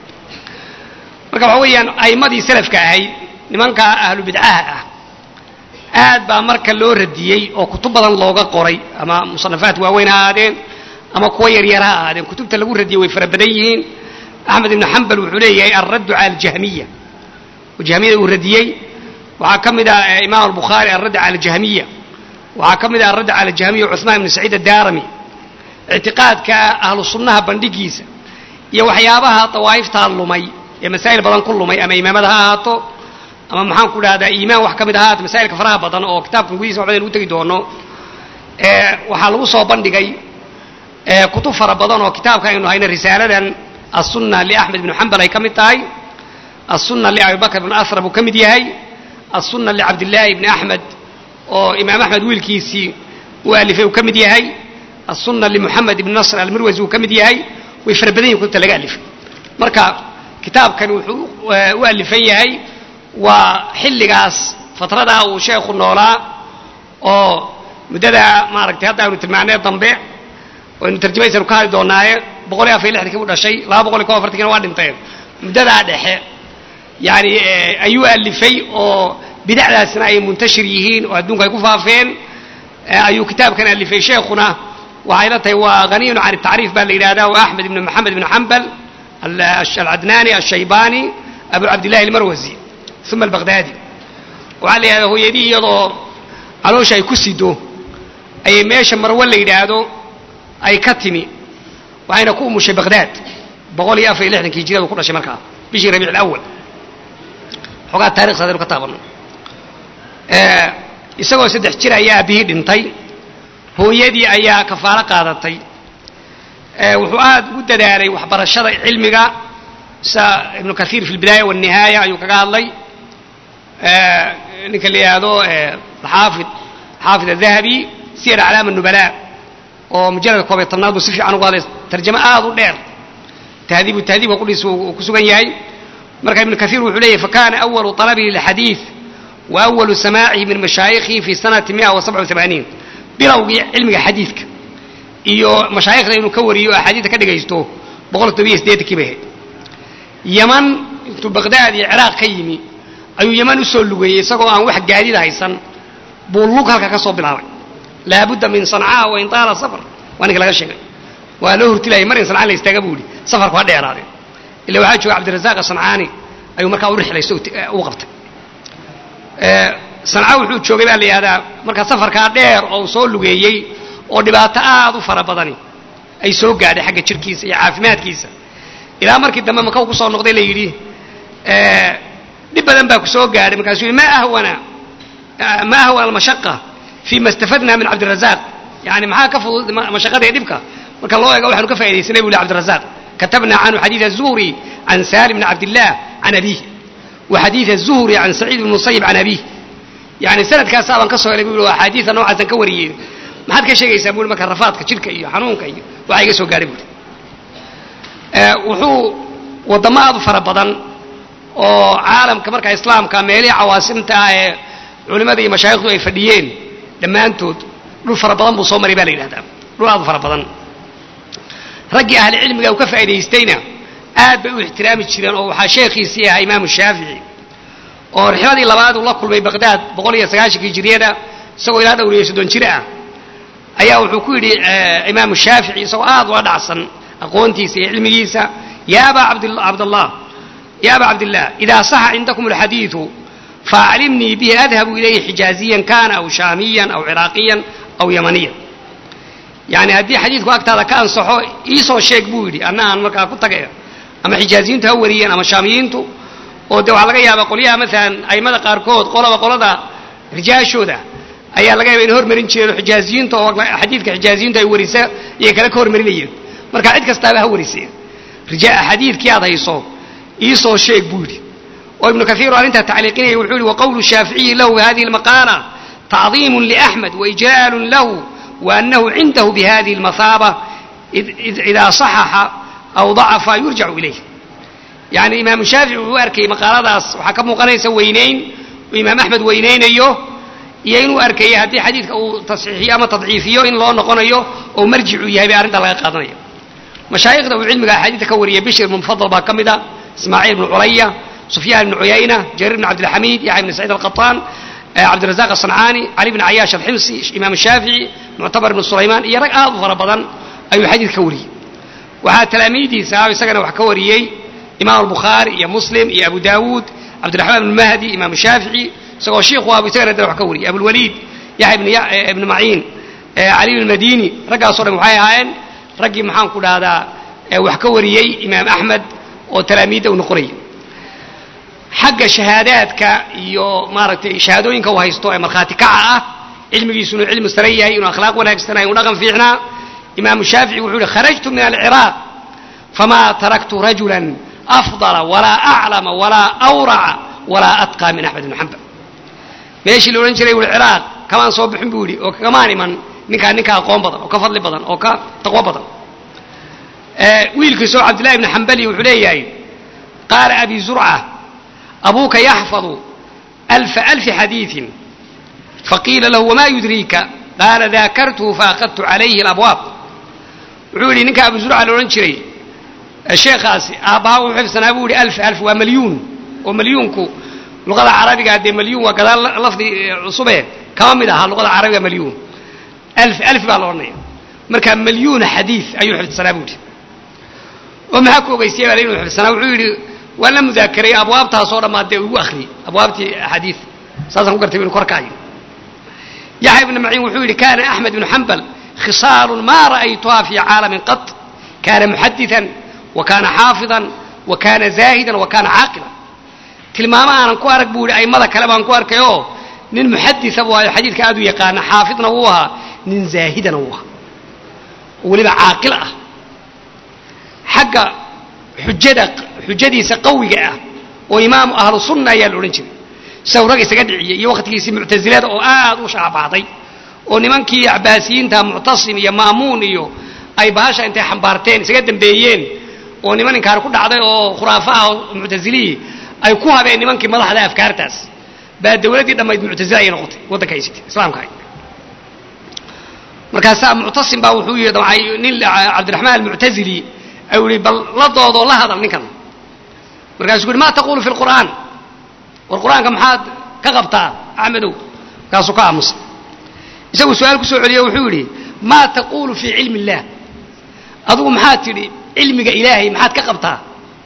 marka waxa weeyaan a'immadii salafka ahayd nimanka ahlu bidcaha ah aad baa marka loo radiyey oo kutub badan looga qoray ama musanafaat waaweyn ha ahaadeen ama kuwa yaryar ha ahaadeen kutubta lagu radiyey way fara badan yihiin axmed ibnu xambal wuxuu leeyahay alraddu cala aljahmiya oo jahmiyada uu radiyey waxaa ka mid ah imaam albukhaari alradd cala aljahmiya waxaa ka mid ah alradd cala aljahmiya cuثmaan ibnu saciid addaarami ictiqaadka ahlu sunnaha bandhigiisa iyo waxyaabaha dawaa'iftaa lumay ee masaa'il badan ku lumay ama imaamada ha ahaato ama maxaan ku dhahdaa iimaan wax ka mid ahaato masaa'ilka faraha badan oo kitaabkan gudihiisa waxbadan ugu tegi doono waxaa lagu soo bandhigay kutub fara badan oo kitaabka aynu hayna risaaladan aلsunna liaxmed ibnu xambal ay ka mid tahay aلsunna liabi bakr ibn asra buu ka mid yahay aلsunna licabdillaahi ibni axmed oo imaam axmed wiilkiisii uu alifay uu ka mid yahay aلsunna limuxamed ibni nasr almirwasi uu ka mid yahay way fara badan yihin kutubta laga alifay marka kitaabkan wuxuu u alifan yahay waa xilligaas fatradaa uu sheekhu noolaa oo muddada maaragtay hadda aynu tilmaanee dambe waynu tarjamaysanu ka hadli doonaaye boqol iyo afar iyo lixdankii u dhashay laba boqol iyo kob afartankina waa dhinteen muddadaa dhexe yani ayuu alifay oo bidacdaasna ay muntashir yihiin oo adduunka ay ku faafeen ayuu kitaabkan alifay sheekhuna waxay la tahay waa haniyun can tacriif baa la yidhahdaa waa axmed ibn moxamed ibn xambal alcadnaani alshaybani abu cabdillahi almarwasi uma albaqdaadi waxaa la yidhahdaa hooyadii iyadoo caloosha ay ku sido ayay meesha marwo la yidhaahdo ay ka timi waxayna ku umushay baqdaad boqol iyo afar iyo lixdankii hijiradu ku dhashay markaa bishii rabiic alawal xoogaa taarikhs adaynu ka taabanno isagoo saddex jir ayaa aabihii dhintay hooyadii ayaa kafaalo qaadatay wuxuu aad ugu dadaalay waxbarashada cilmiga sa ibnu kaiir fi lbidaaya walnihaaya ayuu kaga hadlay ninka la yidhaahdo xaafid xaafid adahabi siyar aclaam annubalaa oo mujalladka koob iyo tobnaad buu si fiican ugu hadlay tarjamo aad u dheer tahdiibu tahdiibka qudhiisa uu ku sugan yahay marka ibnu kaiir wuxuu leeyahy fakana awalu talabihi lilxadiid wa awalu samaacihi min mashaayikhihi fi sanati mia wa sabca وamaaniin bilowgii cilmiga xadiidka iyo mashaayikhda inuu ka wariyo axaadiidta ka dhigaysto boqol todobiyo siddeetankii bay ahayd yaman intuu baqdaad iyo ciraaq ka yimi ayuu yaman usoo lugeeyey isagoo aan wax gaadida haysan buu lug halka ka soo bilaabay laabudda min sancaa wain taala safar waa ninka laga sheegay waa loo hurtilayay mar in sancaan la istaaga buu yihi safarku ha dheeraade illa waxaa jooga cabdirasaaq sancaani ayuu markaa u rixlaysto u qabtay sanca wuxuu joogay baa la yidhahdaa markaa safarkaa dheer oo uu soo lugeeyey oo dhibaato aad u fara badani ay soo gaadhay xagga jirkiisa iyo caafimaadkiisa ilaa markii dambe maka u kusoo noqday la yidhi dhib badan baa ku soo gaadhay markaasuu yidhi ma ahwana ma ahwana almashaqa fi ma istafadna min cabdirazaaq yani maxaa ka fudud mashaqada iyo dhibka marka loo eego waxaanu ka faaidaysanay bu li cabdirazaaq katabna canhu xadiid الzuhri can salim bn cabdillah can abiih wa xadiid الzuhri can saciid bn musayib can abiih yani sanadkaasaa baan ka soo helay bu yidhi axaadiida noocaasan ka wariyey maxaad ka sheegaysaa bu yhi marka rafaadka jidhka iyo xanuunka iyo waxaa iga soo gaadhay bu yidhi wuxuu waddamo aad u fara badan oo caalamka markaa islaamka meelihii cawaasimta ah ee culimmada iyo mashaayikhdu ay fadhiyeen dhammaantood dhul fara badan buu soo maray baa la yidhahdaa dhul aad u fara badan raggii ahli cilmiga uu ka faa'idaystayna aad bay u ixtiraami jireen oo waxaa sheekhiisii ahaa imaamu shaafici oo rixladii labaad uu la kulmay baqdaad boqol iyo sagaashankii hijiriyada isagoo ilaa dhowriyo soddon jir ah ayaa wuxuu ku yidhi imaamu shaafici isagoo aad ula dhacsan aqoontiisa iyo cilmigiisa ya aba cabdallah ya aba cabdillah idaa saxa cindakum alxadiidu faaclimnii bihi adhabu ilayhi xijaaziyan kana aw shaamiyan aw ciraaqiyan aw yamaniyan yani haddii xadiidku agtaada ka ansaxo iisoo sheeg buu yidhi anna aan markaa ku tagay ama xijaaziyiintu ha wariyeen ama shaamiyiintu oo de waxaa laga yaabaa qolyaha maalan aimada qaarkood qolaba qolada rijaashooda ayaa laga yaaba in hormarin jireen oo xijaaziyiinta oo xadiidka xijaaziyiintu ay warisa iyay kale ka hormarinayeen marka cid kastaaba ha warisee xadiidkii aad hayso iisoo sheeg buu yidhi oo ibnu kaiir oo arrintaa tacliiqinaya wuxuu yihi waqowlu shaaficiyi lahu hadihi lmaqaala tacdiimu liaxmed waijlaalu lahu waanahu cindahu bihadihi lmahaaba idaa saxaxa aw dacafa yurjacu ilayh yani imaamu shaafici uu arkayay maqaaladaas waxaa ka muuqanaysa weynayn uu imaam axmed weynaynayo iyo inuu arkayay haddii xadiidka uu tasxiixiyo ama tadciifiyo in loo noqonayo oo marjicu yahay bay arrinta laga qaadanaya mashaayikhda uu cilmiga axaadiidta ka wariyay bishir ibnu mufadal baa ka mid a ismaaciil ibnu culaya sufyaan ibnu cuyayna jariir ibnu cabdilxamiid yaxya ibnu saciid alqataan cabdirazaq asancaani cali bn cayaash alximsi imaam shaafici muctabar ibnu sulaymaan iyo rag aad u fara badan ayuu xadiid ka wariyey waxaa talaamiidiisa ah isagana wax ka wariyey imaam albukhaari iyo muslim iyo abu daawuud cabdiraxmaan ibnu mahdi imaam shaafici isagoo shiikhu abu isagana dana wax ka wariyey abulwaliid yaxya ibnu maciin cali ibn madini raggaasoo dhan waxay ahaayeen raggii maxaan ku dhahdaa wax ka wariyey imaam axmed oo talaamiidda u noqonayay xagga shahaadaadka iyo maaragtay shahaadooyinka uu haysto ee markhaati kaca ah cilmigiisu inuu cilmi sare yahay inuu akhlaaq wanaagsanay inuu dhaqan fiicnaa imaamu shaafici wuxuu yihi kharajtu min alciraaq famaa taraktu rajulan afdala walaa aclama walaa awraca walaa atqaa min axmed ibni xambal meeshii la odhan jiray wuli ciraaq kamaan soo bixin buu yidhi oo kamaan iman ninkaa ninka aqoon badan oo ka fadli badan oo ka taqwo badan wiilkiisoo cabdillahi ibni xambali wuxuu leeyahay qaala abi zurca abuuka yaxfadu alfa alfi xadiiin faqiila lahu wamaa yudriika qaala daakartuhu faakadtu calayhi alabwaab wuxuu yidhi ninka abu zurca la odhan jiray sheekhaasi aabbaha wuxuu xifsanaa buu yihi alf alf waa malyuun oo malyuunku luqada carabiga dee malyuun waa gadaal lafdi cusube kama mid aha luqada carabiga malyuun alf alf baa la odhanaya marka malyuuna xadiid ayuu xifdsanaa buu yidhi oo maxaa ku ogeysiyay baa inuu xifdsanaa wuxuu yidhi waan la mudaakarayy abwaabtaasoo dhammaad dee ugu akhriyey abwaabtii axaadiid saasaan ku gartay inu korkaayo yaxya ibnu maciin wuxuu yidhi kana axmed ibnu xambal khisaalun ma ra'aytuha fi caalamin qat kana muxadiثan wa kana xaafiظan wa kana zaahidan wa kana caaqilan tilmaamo aanan ku arag buu yidhi aimada kale baan ku arkay oo nin muxadisa buu ahayo xadiidka aad u yaqaana xaafidna wuu ahaa nin zaahidana wuu ahaa oo weliba caaqil ah xagga xujada xujadiisa qawiga ah oo imaamu ahlu sunna ayaa la odhan jiray isagu rag isaga dhiciyey iyo wakhtigiisii muctasilada oo aad u shaabaxday oo nimankii acbaasiyiinta muctasim iyo ma'muun iyo ay bahasha intay xambaarteen isaga dambeeyeen oo niman inkaar ku dhacday oo khuraafaha oo muctasilihii ay ku habeen nimankii madaxda afkaartaas baa dawladdii dhammayd muctasila ayay noqotay waddanka haysatay islaamka ay markaasaa muctasim baa wuxuu yidhi damcay nin cabdiraxmaan almuctasili ayuu yihi bal la doodoo la hadal ninkan markaasuu yidhi ma taqulu fi lqur'aan war qur-aanka maxaad ka qabtaa axmedow markaasuu ka aamusay isagu su-aal kusoo celiyo wuxuu yidhi maa taqulu fii cilmi illah adigu maxaad tidhi cilmiga ilaahay maxaad ka qabtaa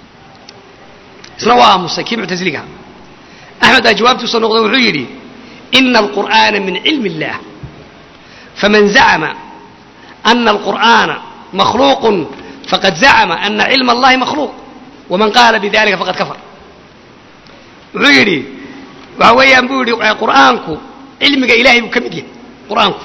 isna waa aamusay kii muctasiliga axmed baa jawaabtiisa noqdo wuxuu yidhi ina alqur'aana min cilmi illah faman zacma ana alqur'aana makhluuqun faqad zacma ana cilma allahi makhluuq waman qaala bidalika faqad kafar wuxuu yidhi waxa weeyaan buu yidhi qur'aanku cilmiga ilahay buu ka mid yahay qur'aanku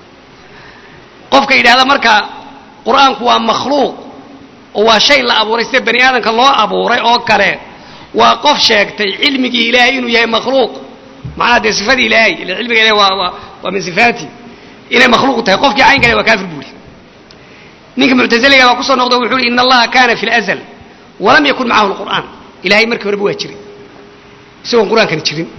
qofka yidhahda marka qur'aanku waa makhluuq oo waa shay la abuuray sida bani aadamka loo abuuray oo kale waa qof sheegtay cilmigii ilaahay inuu yahay makhluuq macnaha dee sifadii ilaahay ila cilmiga ilahay waa waa waa min sifaati inay makhluuq tahay qofkii cayn kale waa kaafir buu yidhi ninka muctasiliga baa kusoo noqdo wuxuu yidhi in allaha kana fi lazl walam yakun macahu lqur'aan ilahay markii horeba waa jiray isagoon qur-aankani jirin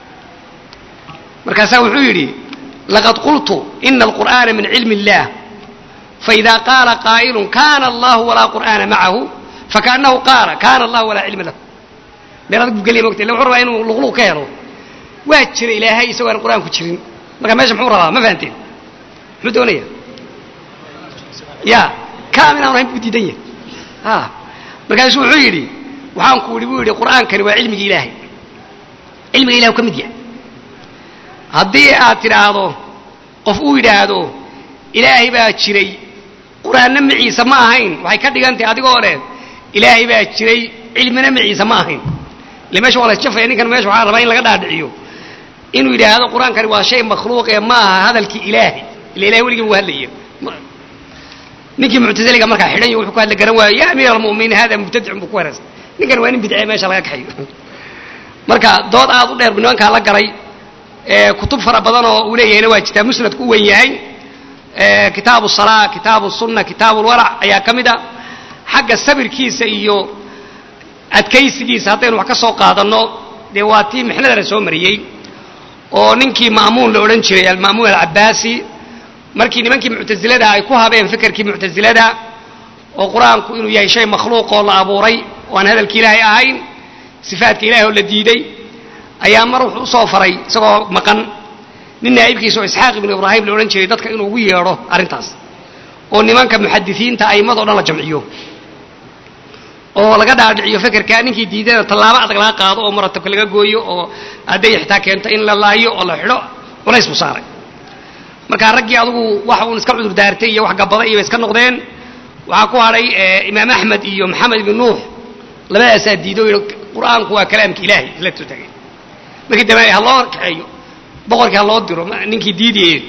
markaasaa wuxuu yidhi laqad qultu ina alqur'aana min cilmi illah faida qaala qaa'ilun kana allahu walaa qur'aana macahu fakaanahu qaala kana allahu walaa cilma lahu meel adag buu gelya mogta illa wuxuu rabaa inuu luqluq ka helo waa jira ilaahay isagoo aan qur-aanku jirin marka meesha muxuu rabaa ma fahanteen muxuu doonaya ya kaam inaan ahayn buu diidan yahay a markaasuu wuxuu yidhi waxaan ku yidhi buu yidhi qur'aankani waa cilmiga ilaahay cilmiga ilahay u ka mid yahay haddii aad tidhaahdo qof uu yidhaahdo ilaahay baa jiray qur-aanna maciise ma ahayn waxay ka dhigan tahay adigoo leh ilaahay baa jiray cilmina maciise ma ahayn ile meesha waa la isjafaya ninkan meesha waxaa rabaa in laga dhaadhiciyo inuu yidhaahdo qur-aankani waa shay makhluuq ee ma aha hadalkii ilaahay ila ilahay weligii buu hadlaya ninkii muctasiliga markaa xidhan yo wuxuu ku hadla garan waayo ya amiir almu'miniin hada mubtadicun buu ku wareersan ninkan waa nin bidcee meesha laga kaxayo marka dood aad u dheer bu nimankaa la garay kutub fara badan oo uu leeyahayna waa jirtaa musnadku u wen yahay kitaabu salaa kitaabu sunna kitaabu lwarac ayaa ka mid a xagga sabirkiisa iyo adkaysigiisa haddaynu wax ka soo qaadanno dee waa tii mixnada la soo mariyey oo ninkii ma'muun la odhan jiray alma'muun alcabaasi markii nimankii muctasilada ay ku habeen fikirkii muctasilada oo qur-aanku inuu yahay shay makhluuq oo la abuuray oo aan hadalki ilaahay ahayn sifaadka ilahay oo la diiday ayaa mar wuxuu usoo faray isagoo maqan nin naa'ibkiisa oo isxaaq ibnu ibraahim la odhan jiray dadka inuu ugu yeedho arrintaas oo nimanka muxadisiinta a'immado dhan la jamciyo oo laga dhaadhiciyo fekerka ninkii diidana tallaabo adag laga qaado oo muratabka laga gooyo oo hadday xitaa keento in la laayo oo la xidho culays buu saaray markaa raggii adugu waxa uun iska cudur daartay iyo wax gabada iyo bay iska noqdeen waxaa ku hadhay imaam axmed iyo maxamed ibn nuux labadaasaa diido o yidhi qur-aanku waa kalaamka ilaahay isla soo tagay markii dambe ha loo kaxeeyo boqorkii ha loo diro ninkii diidiyey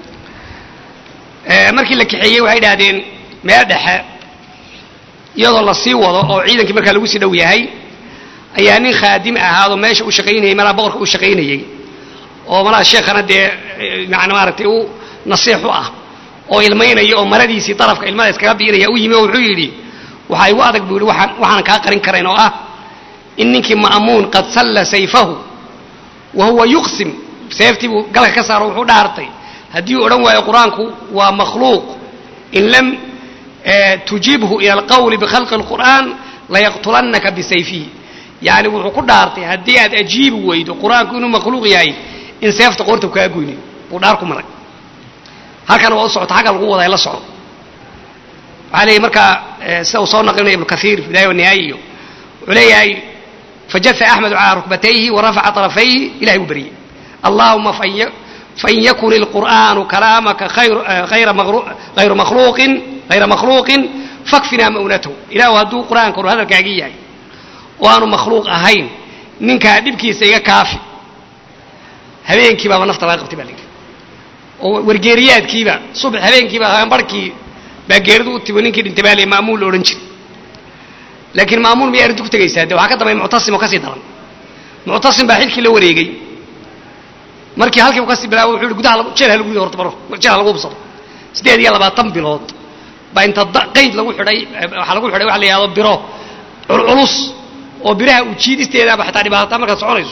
markii la kaxeeyey waxay idhahdeen meel dhexe iyadoo la sii wado oo ciidankii markaa lagu sii dhow yahay ayaa nin khaadim ahaadoo meesha u shaqaynayay malaa boqorka u shaqaynayey oo malaa sheekhana dee yani maaragtay u nasiix u ah oo ilmaynaya oo maradiisii darafka ilmada iskaga biinaya u yimi oo wuxuu yidhi waxaa igu adag buu yidhi waxaan waxaanan kaa qarin karayn oo ah in ninkii ma'muun qad salla sayfahu wa huwa yuqsim seeftii buu galka ka saaro wuxuu dhaartay haddii uu odhan waayo qur-aanku waa makhluuq in lam tujibhu ila alqawli bikhalqi اlqur'aan layaqtulannaka bisayfihi yani wuxuu ku dhaartay haddii aad ajiibi weydo qur-aanku inuu makhluuq yahay in seefta qoorta kaa goynayo buu dhaar ku maray halkana waa u socota xagga lagu wadaa la soco waxaa leeyahy markaa sida uu soo naqlinaya ibnu kaiir bidaaya wanihaaya iyo wuxuu leeyahay fajaa axmedu calaa rukbatayhi warafaca طarafayhi ilahay buu beriyey allahuma fain yakun ilqur'aanu kalaamaka hayra makhluuqin hayra makhluuqin fakfinaa ma'unatahu ilahu hadduu qur'aankanu hadalkaagii yahay oo aanu makhluuq ahayn ninkaa dhibkiisa iga kaafi habeenkii baaba nafta laga qabtay baa la yidhi oo wargeeriyaadkiiba subax habeenkiiba haanbarhkii baa geeridu u timo ninkii dhintay baa la ma'muun la odhan jiray laakiin ma'muun miyay arrintu ku tegaysaa de waxaa ka dambeey muctasim oo kasii daran muctasim baa xilkii la wareegay markii halkiibu kasii bilaaba wuxuu yihi gudaha jeel ha lagu rido horta baro jeel ha lagu hubsado siddeed iyo labaatan bilood baa inta qayd lagu xidhay waxaa lagu xidhay waxa la yidhahdo biro culculus oo biraha ujiidisteedaaba xataa dhibaataa markaad soconayso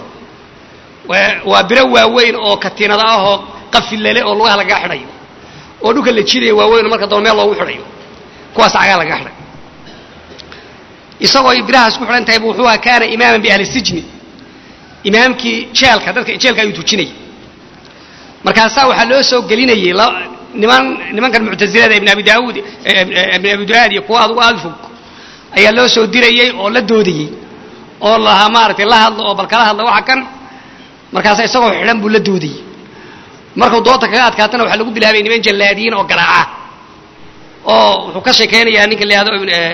waa biro waaweyn oo katiinada ah oo qafilale oo lugaha lagaga xidhayo oo dhulka la jidayo waaweyn oo marka daba meel loogu xidhayo kuwaas cagaa lagaga xidhay isagoo ay birahaas ku xidhan tahay bu wuxuu aha kaana imaaman biahli sijni imaamkii jeelka dadka jeelka ayuu tujinayay markaasaa waxaa loo soo gelinayay niman nimankan muctasilada ibn abi daauud ibn abi duaad iyo kuwa adugu aada fog ayaa loo soo dirayey oo la doodayey oo lahaa maaragtay la hadlo oo bal kala hadla waxa kan markaasa isagoo xidhan buu la doodayey markuu doodta kaga adkaatana waxaa lagu bilaabay niman jallaadiyiin oo garaaca oo wuxuu ka sheekaynayaa ninka la yihahdo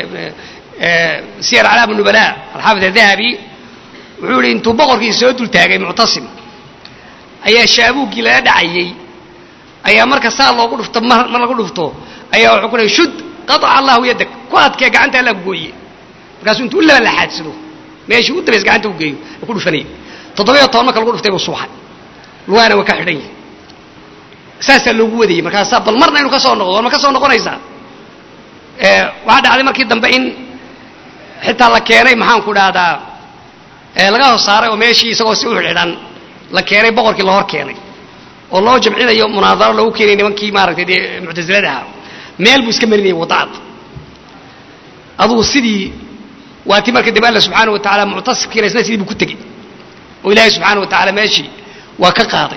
siyar calaam nubala alxaafid adahabi wuxuu yihi intuu boqorkii soo dul taagay muctasim ayaa shaabuuggii lala dhacayey ayaa marka saa loogu dhufto mar lagu dhufto ayaa wuxuu ku lehay shud qaaca allahu yadag ku adkee gacanta alla gooye markaasuu intuu u laba laxaadsado meeshii u dabays gacanta u geeyo ku dhufanayay toddobiyo toban marka lagu dhuftay buu suuxay lugaana waa ka xidhan yahay saasaa loogu wadayey markaasaa bal marna inu ka soo noqdo war ma ka soo noqonaysaa waxaa dhacday markii dambe in xitaa la keenay maxaan ku dhahdaa laga hor saaray oo meeshii isagoo si u xidhan la keenay boqorkii la hor keenay oo loo jamcinayo munaadaro loogu keenay nimankii maaragtay dee muctasilada ahaa meel buu iska marinayay wadacad adugu sidii waa ti marka dambe alla subxaana wa tacala muctasibkiina isna sidii buu ku tegey oo ilaahay subxaana wa tacala meeshii waa ka qaaday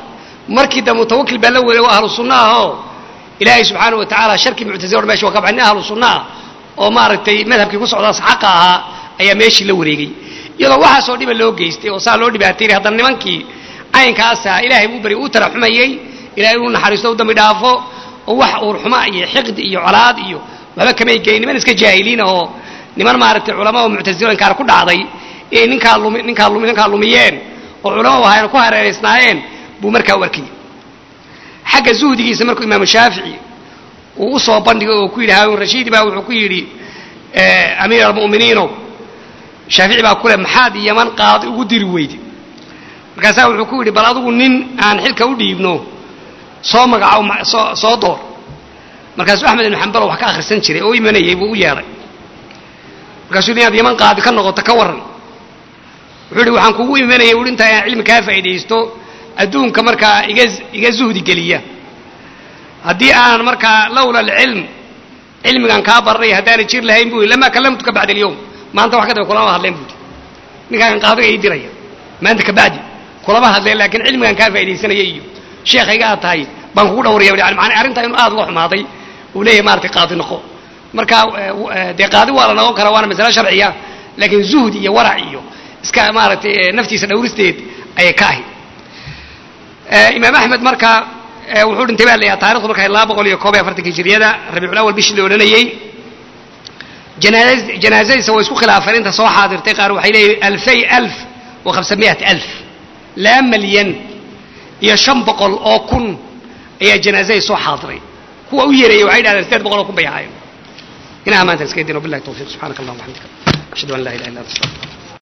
markii dambe mutawakil baa la weelay waa ahlu sunna ahoo ilaahay subxaana wa tacaala sharkii muctasila or mesha waa ka baxay nin ahlu sunna ah oo maaragtay madhabkii ku socdaas xaqa ahaa ayaa meeshii la wareegay iyadoo waxaasoo dhiba loo geystay oo saa loo dhibaataynay haddana nimankii caynkaasa ilaahay buu bari uu taraxumayey ilahay inuu naxariisto u dambi dhaafo oo wax uurxuma iyo xiqdi iyo colaad iyo waxba kamay geyn niman iska jaahiliina oo niman maaragtay culama oo muctasilo inkaar ku dhacday inay ninkaa lumi ninkaa lumi ninkaa lumiyeen oo culama ahaayeen ku hareeraysnaayeen buu markaa u arkayay xagga zuhdigiisa markuu imaamu shaafici uu u soo bandhigay oo ku yidhi haarun rashiidi baa wuxuu ku yidhi amiir almu'miniinow shaafici baa ku leh maxaad yaman qaadi ugu diri weyde markaasaa wuxuu ku yidhi bal adigu nin aan xilka u dhiibno soo magaco soo soo door markaasuu axmed ibnu xambalo wax ka akhrisan jiray oo imanayay buu u yeedhay markaasuu yidhi inaad yaman qaadi ka noqoto ka warran wuxuu yidhi waxaan kugu imanayay uhi intaa inaan cilmi kaa faa'iidaysto adduunka markaa iga iga zuhdi geliya haddii aanan markaa lawla alcilm cilmigan kaa baranay haddaanay jir lahayn buu lamaa kallamtuka bacda alyawm maanta wax ka daba kulama hadleen buudi ninkaagan qaadiga ii diraya maanta kabacdi kulama hadleen laakiin cilmigan kaa faaidaysanaya iyo sheekhayga aad tahay baan kugu dhawraya yani maana arrintaa inuu aad uga xumaaday uu leeyahay maratay qaadi noqo marka dee qaadi waa la noqon karaa waana masale sharciya laakiin zuhdi iyo warac iyo iska maaragtay naftiisa dhowristeed ayay ka ahayd imaam axmed marka wuxuu dhintay baa layaha taarikhdu marka laba boqol iyo koob iyo afartanka hijriyada rabiicul awal bishii la odhanayey janaazadiisa way isku khilaafeen inta soo xaadirtay qaar waxay leeyihin alfay alf wa khamsamiat alf laba malyan iyo shan boqol oo kun ayaa janaazadii soo xaadiray kuwa u yeereeyey waxay dhahdeen sideed boqol oo kun bay ahaayeen inaha maanta iska dino billahi tawfiq subxaanaka allahuma waxamdika ashhadu an laa ilaha illa anta astaghfiruka